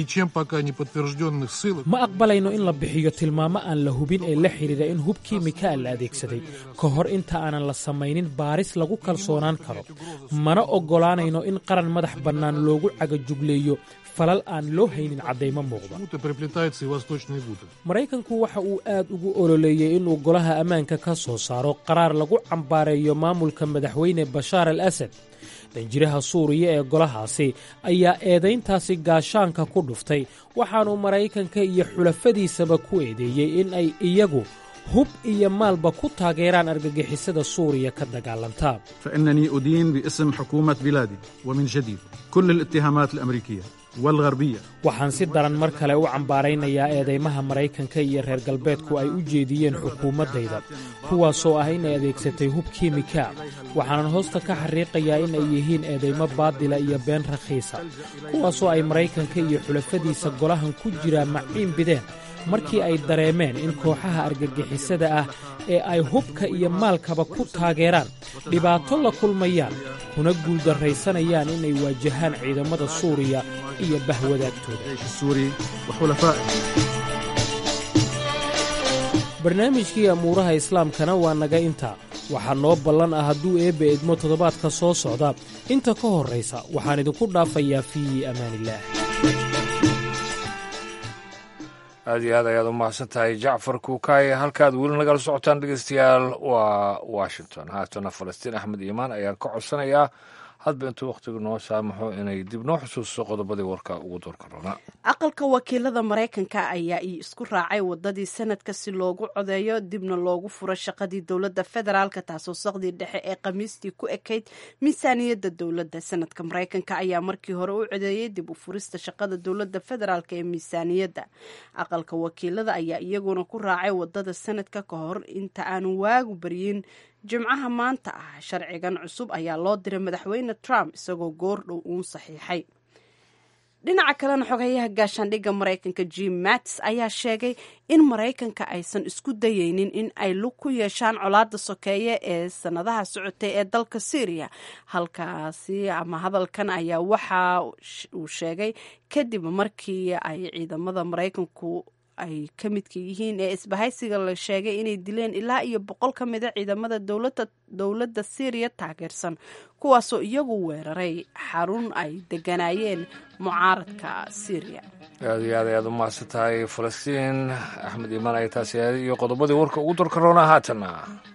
ma aqbalayno in la bixiyo tilmaamo aan la hubin ee la xidhiira in hub kiimika la adeegsaday ka hor inta aanan la samaynin baaris lagu kalsoonaan karo mana oggolaanayno in qaran madax bannaan loogu cagajugleeyo falal aan loo haynin caddaymo muuqda maraykanku waxa uu aad ugu ololeeyey inuu golaha ammaanka ka soo saaro qaraar lagu cambaareeyo maamulka madaxweyne bashaar al asad danjiraha suuriya ee golahaasi ayaa eedayntaasi gaashaanka ku dhuftay waxaanuu maraykanka iyo xulafadiisaba ku eedeeyey in ay iyagu hub iyo maalba ku taageeraan argagixisada suuriya ka dagaalantaa فإنني أدين باسم حكومة بلادي ومن جديد كل الاتهامات الأمريكية والغربية waxaan si daran mar kale u cambaaraynayaa eedaymaha maraykanka iyo reer galbeedku ay u jeediyeen xukuumaddayda kuwaasoo ah in ay adeegsatay hub kiimika waxaanan hoosta ka xariiqayaa in ay yihiin eedaymo baadila iyo been rakhiisa kuwaasoo ay maraykanka iyo xulafadiisa golahan ku jiraa maciin bideen markii ay dareemeen in kooxaha argagixisada ah ee ay hubka iyo maalkaba ku taageeraan dhibaato la kulmayaan kuna guuldarraysanayaan inay waajahaan ciidamada suuriya iyo bahwadaagtooda barnaamijkii amuuraha islaamkana waa naga intaa waxaa noo ballan ah hadduu eebbe idmo toddobaadka soo socda inta ka horraysa waxaan idinku dhaafayaa fii amaanillaah aad iyo aad ayaad u mahadsan tahay jacfar kuukaaye halkaad weli nagala socotaan dhegeystayaal waa washington haatana falastiin axmed iimaan ayaan ka codsanayaa hadba intuu wakhtigu noo saamaxo inay dib noo xusuusto qodobadii warka ugu doorka roona aqalka wakiilada maraykanka ayaa isku raacay wadadii sanadka si loogu codeeyo dibna loogu furo shaqadii dowladda federaalka taasoo saqdii dhexe ee khamiistii ku ekayd miisaaniyadda dowladda sanadka maraykanka ayaa markii hore u codeeyey dib u furista shaqada dowladda federaalk ee miisaaniyadda aqalka wakiilada ayaa iyaguna ku raacay wadada sanadka ka hor inta aanu waagu baryin jimcaha maanta ah sharcigan cusub ayaa loo diray madaxweyne trump isagoo goor dhow uun saxiixay dhinaca kalena xogayaha gaashaandhigga maraykanka jim mattis ayaa sheegay in maraykanka aysan isku dayeynin in ay lug ku yeeshaan colaada sokeeye ee sanadaha socotay ee dalka syriya halkaasi ama hadalkan ayaa waxa uu sheegay kadib markii ay ciidamada maraykanku ay ka midka yihiin ee isbahaysiga la sheegay inay dileen ilaa iyo boqol ka mida ciidamada dowladda syriya taageersan kuwaasoo iyagu weeraray xarun ay deganaayeen mucaaradka syriya aad iyo aad ayaad u mahadsan tahay falastiin axmed iimaan ay taasi ahayd iyo qodobadii warka ugu darka roona haatana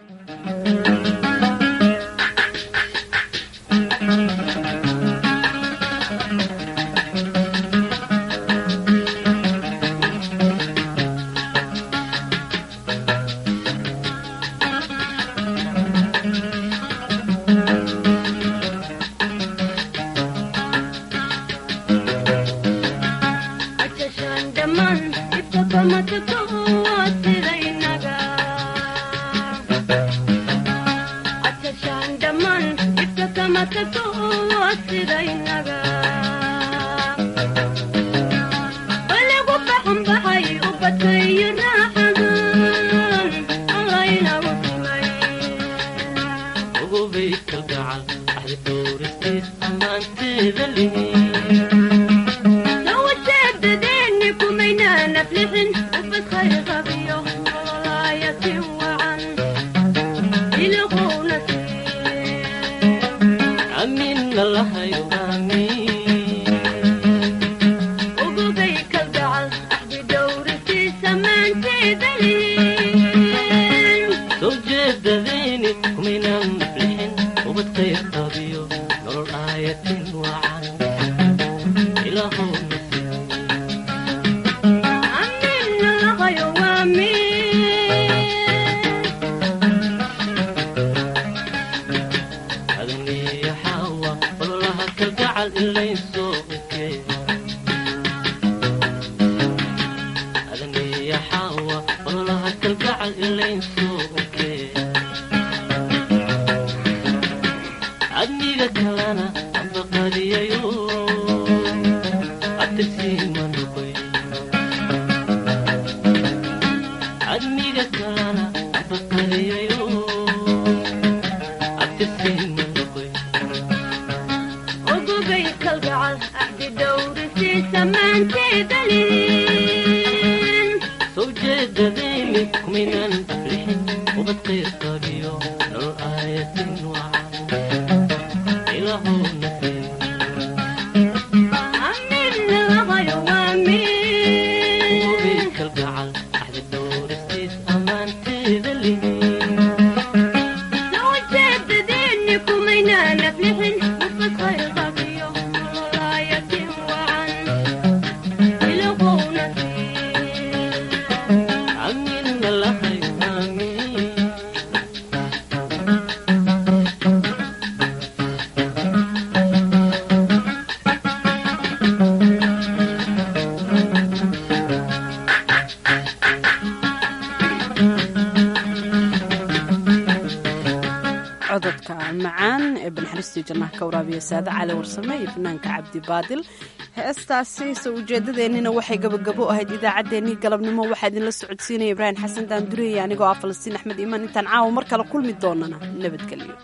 cododka macaan ee banxaristii jannaha ka waraabiya saade cali warsame iyo fanaanka cabdi baadil heestaasi soo ujeedadeennina waxay gabagabo ahayd idaacaddeenii galabnimo waxaa idinla socodsiinaya ibraahim xasan daandureeye anigoo ah falastiin axmed iimaan intaan caawa mar kale kulmi doonana nabadgelyo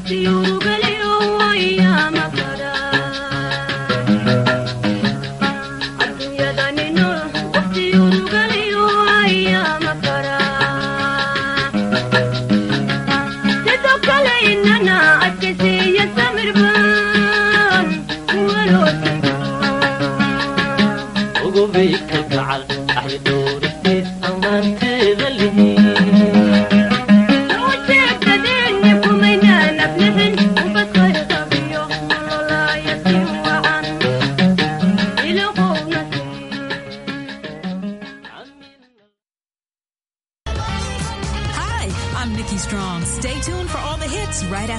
ugubay kalgacal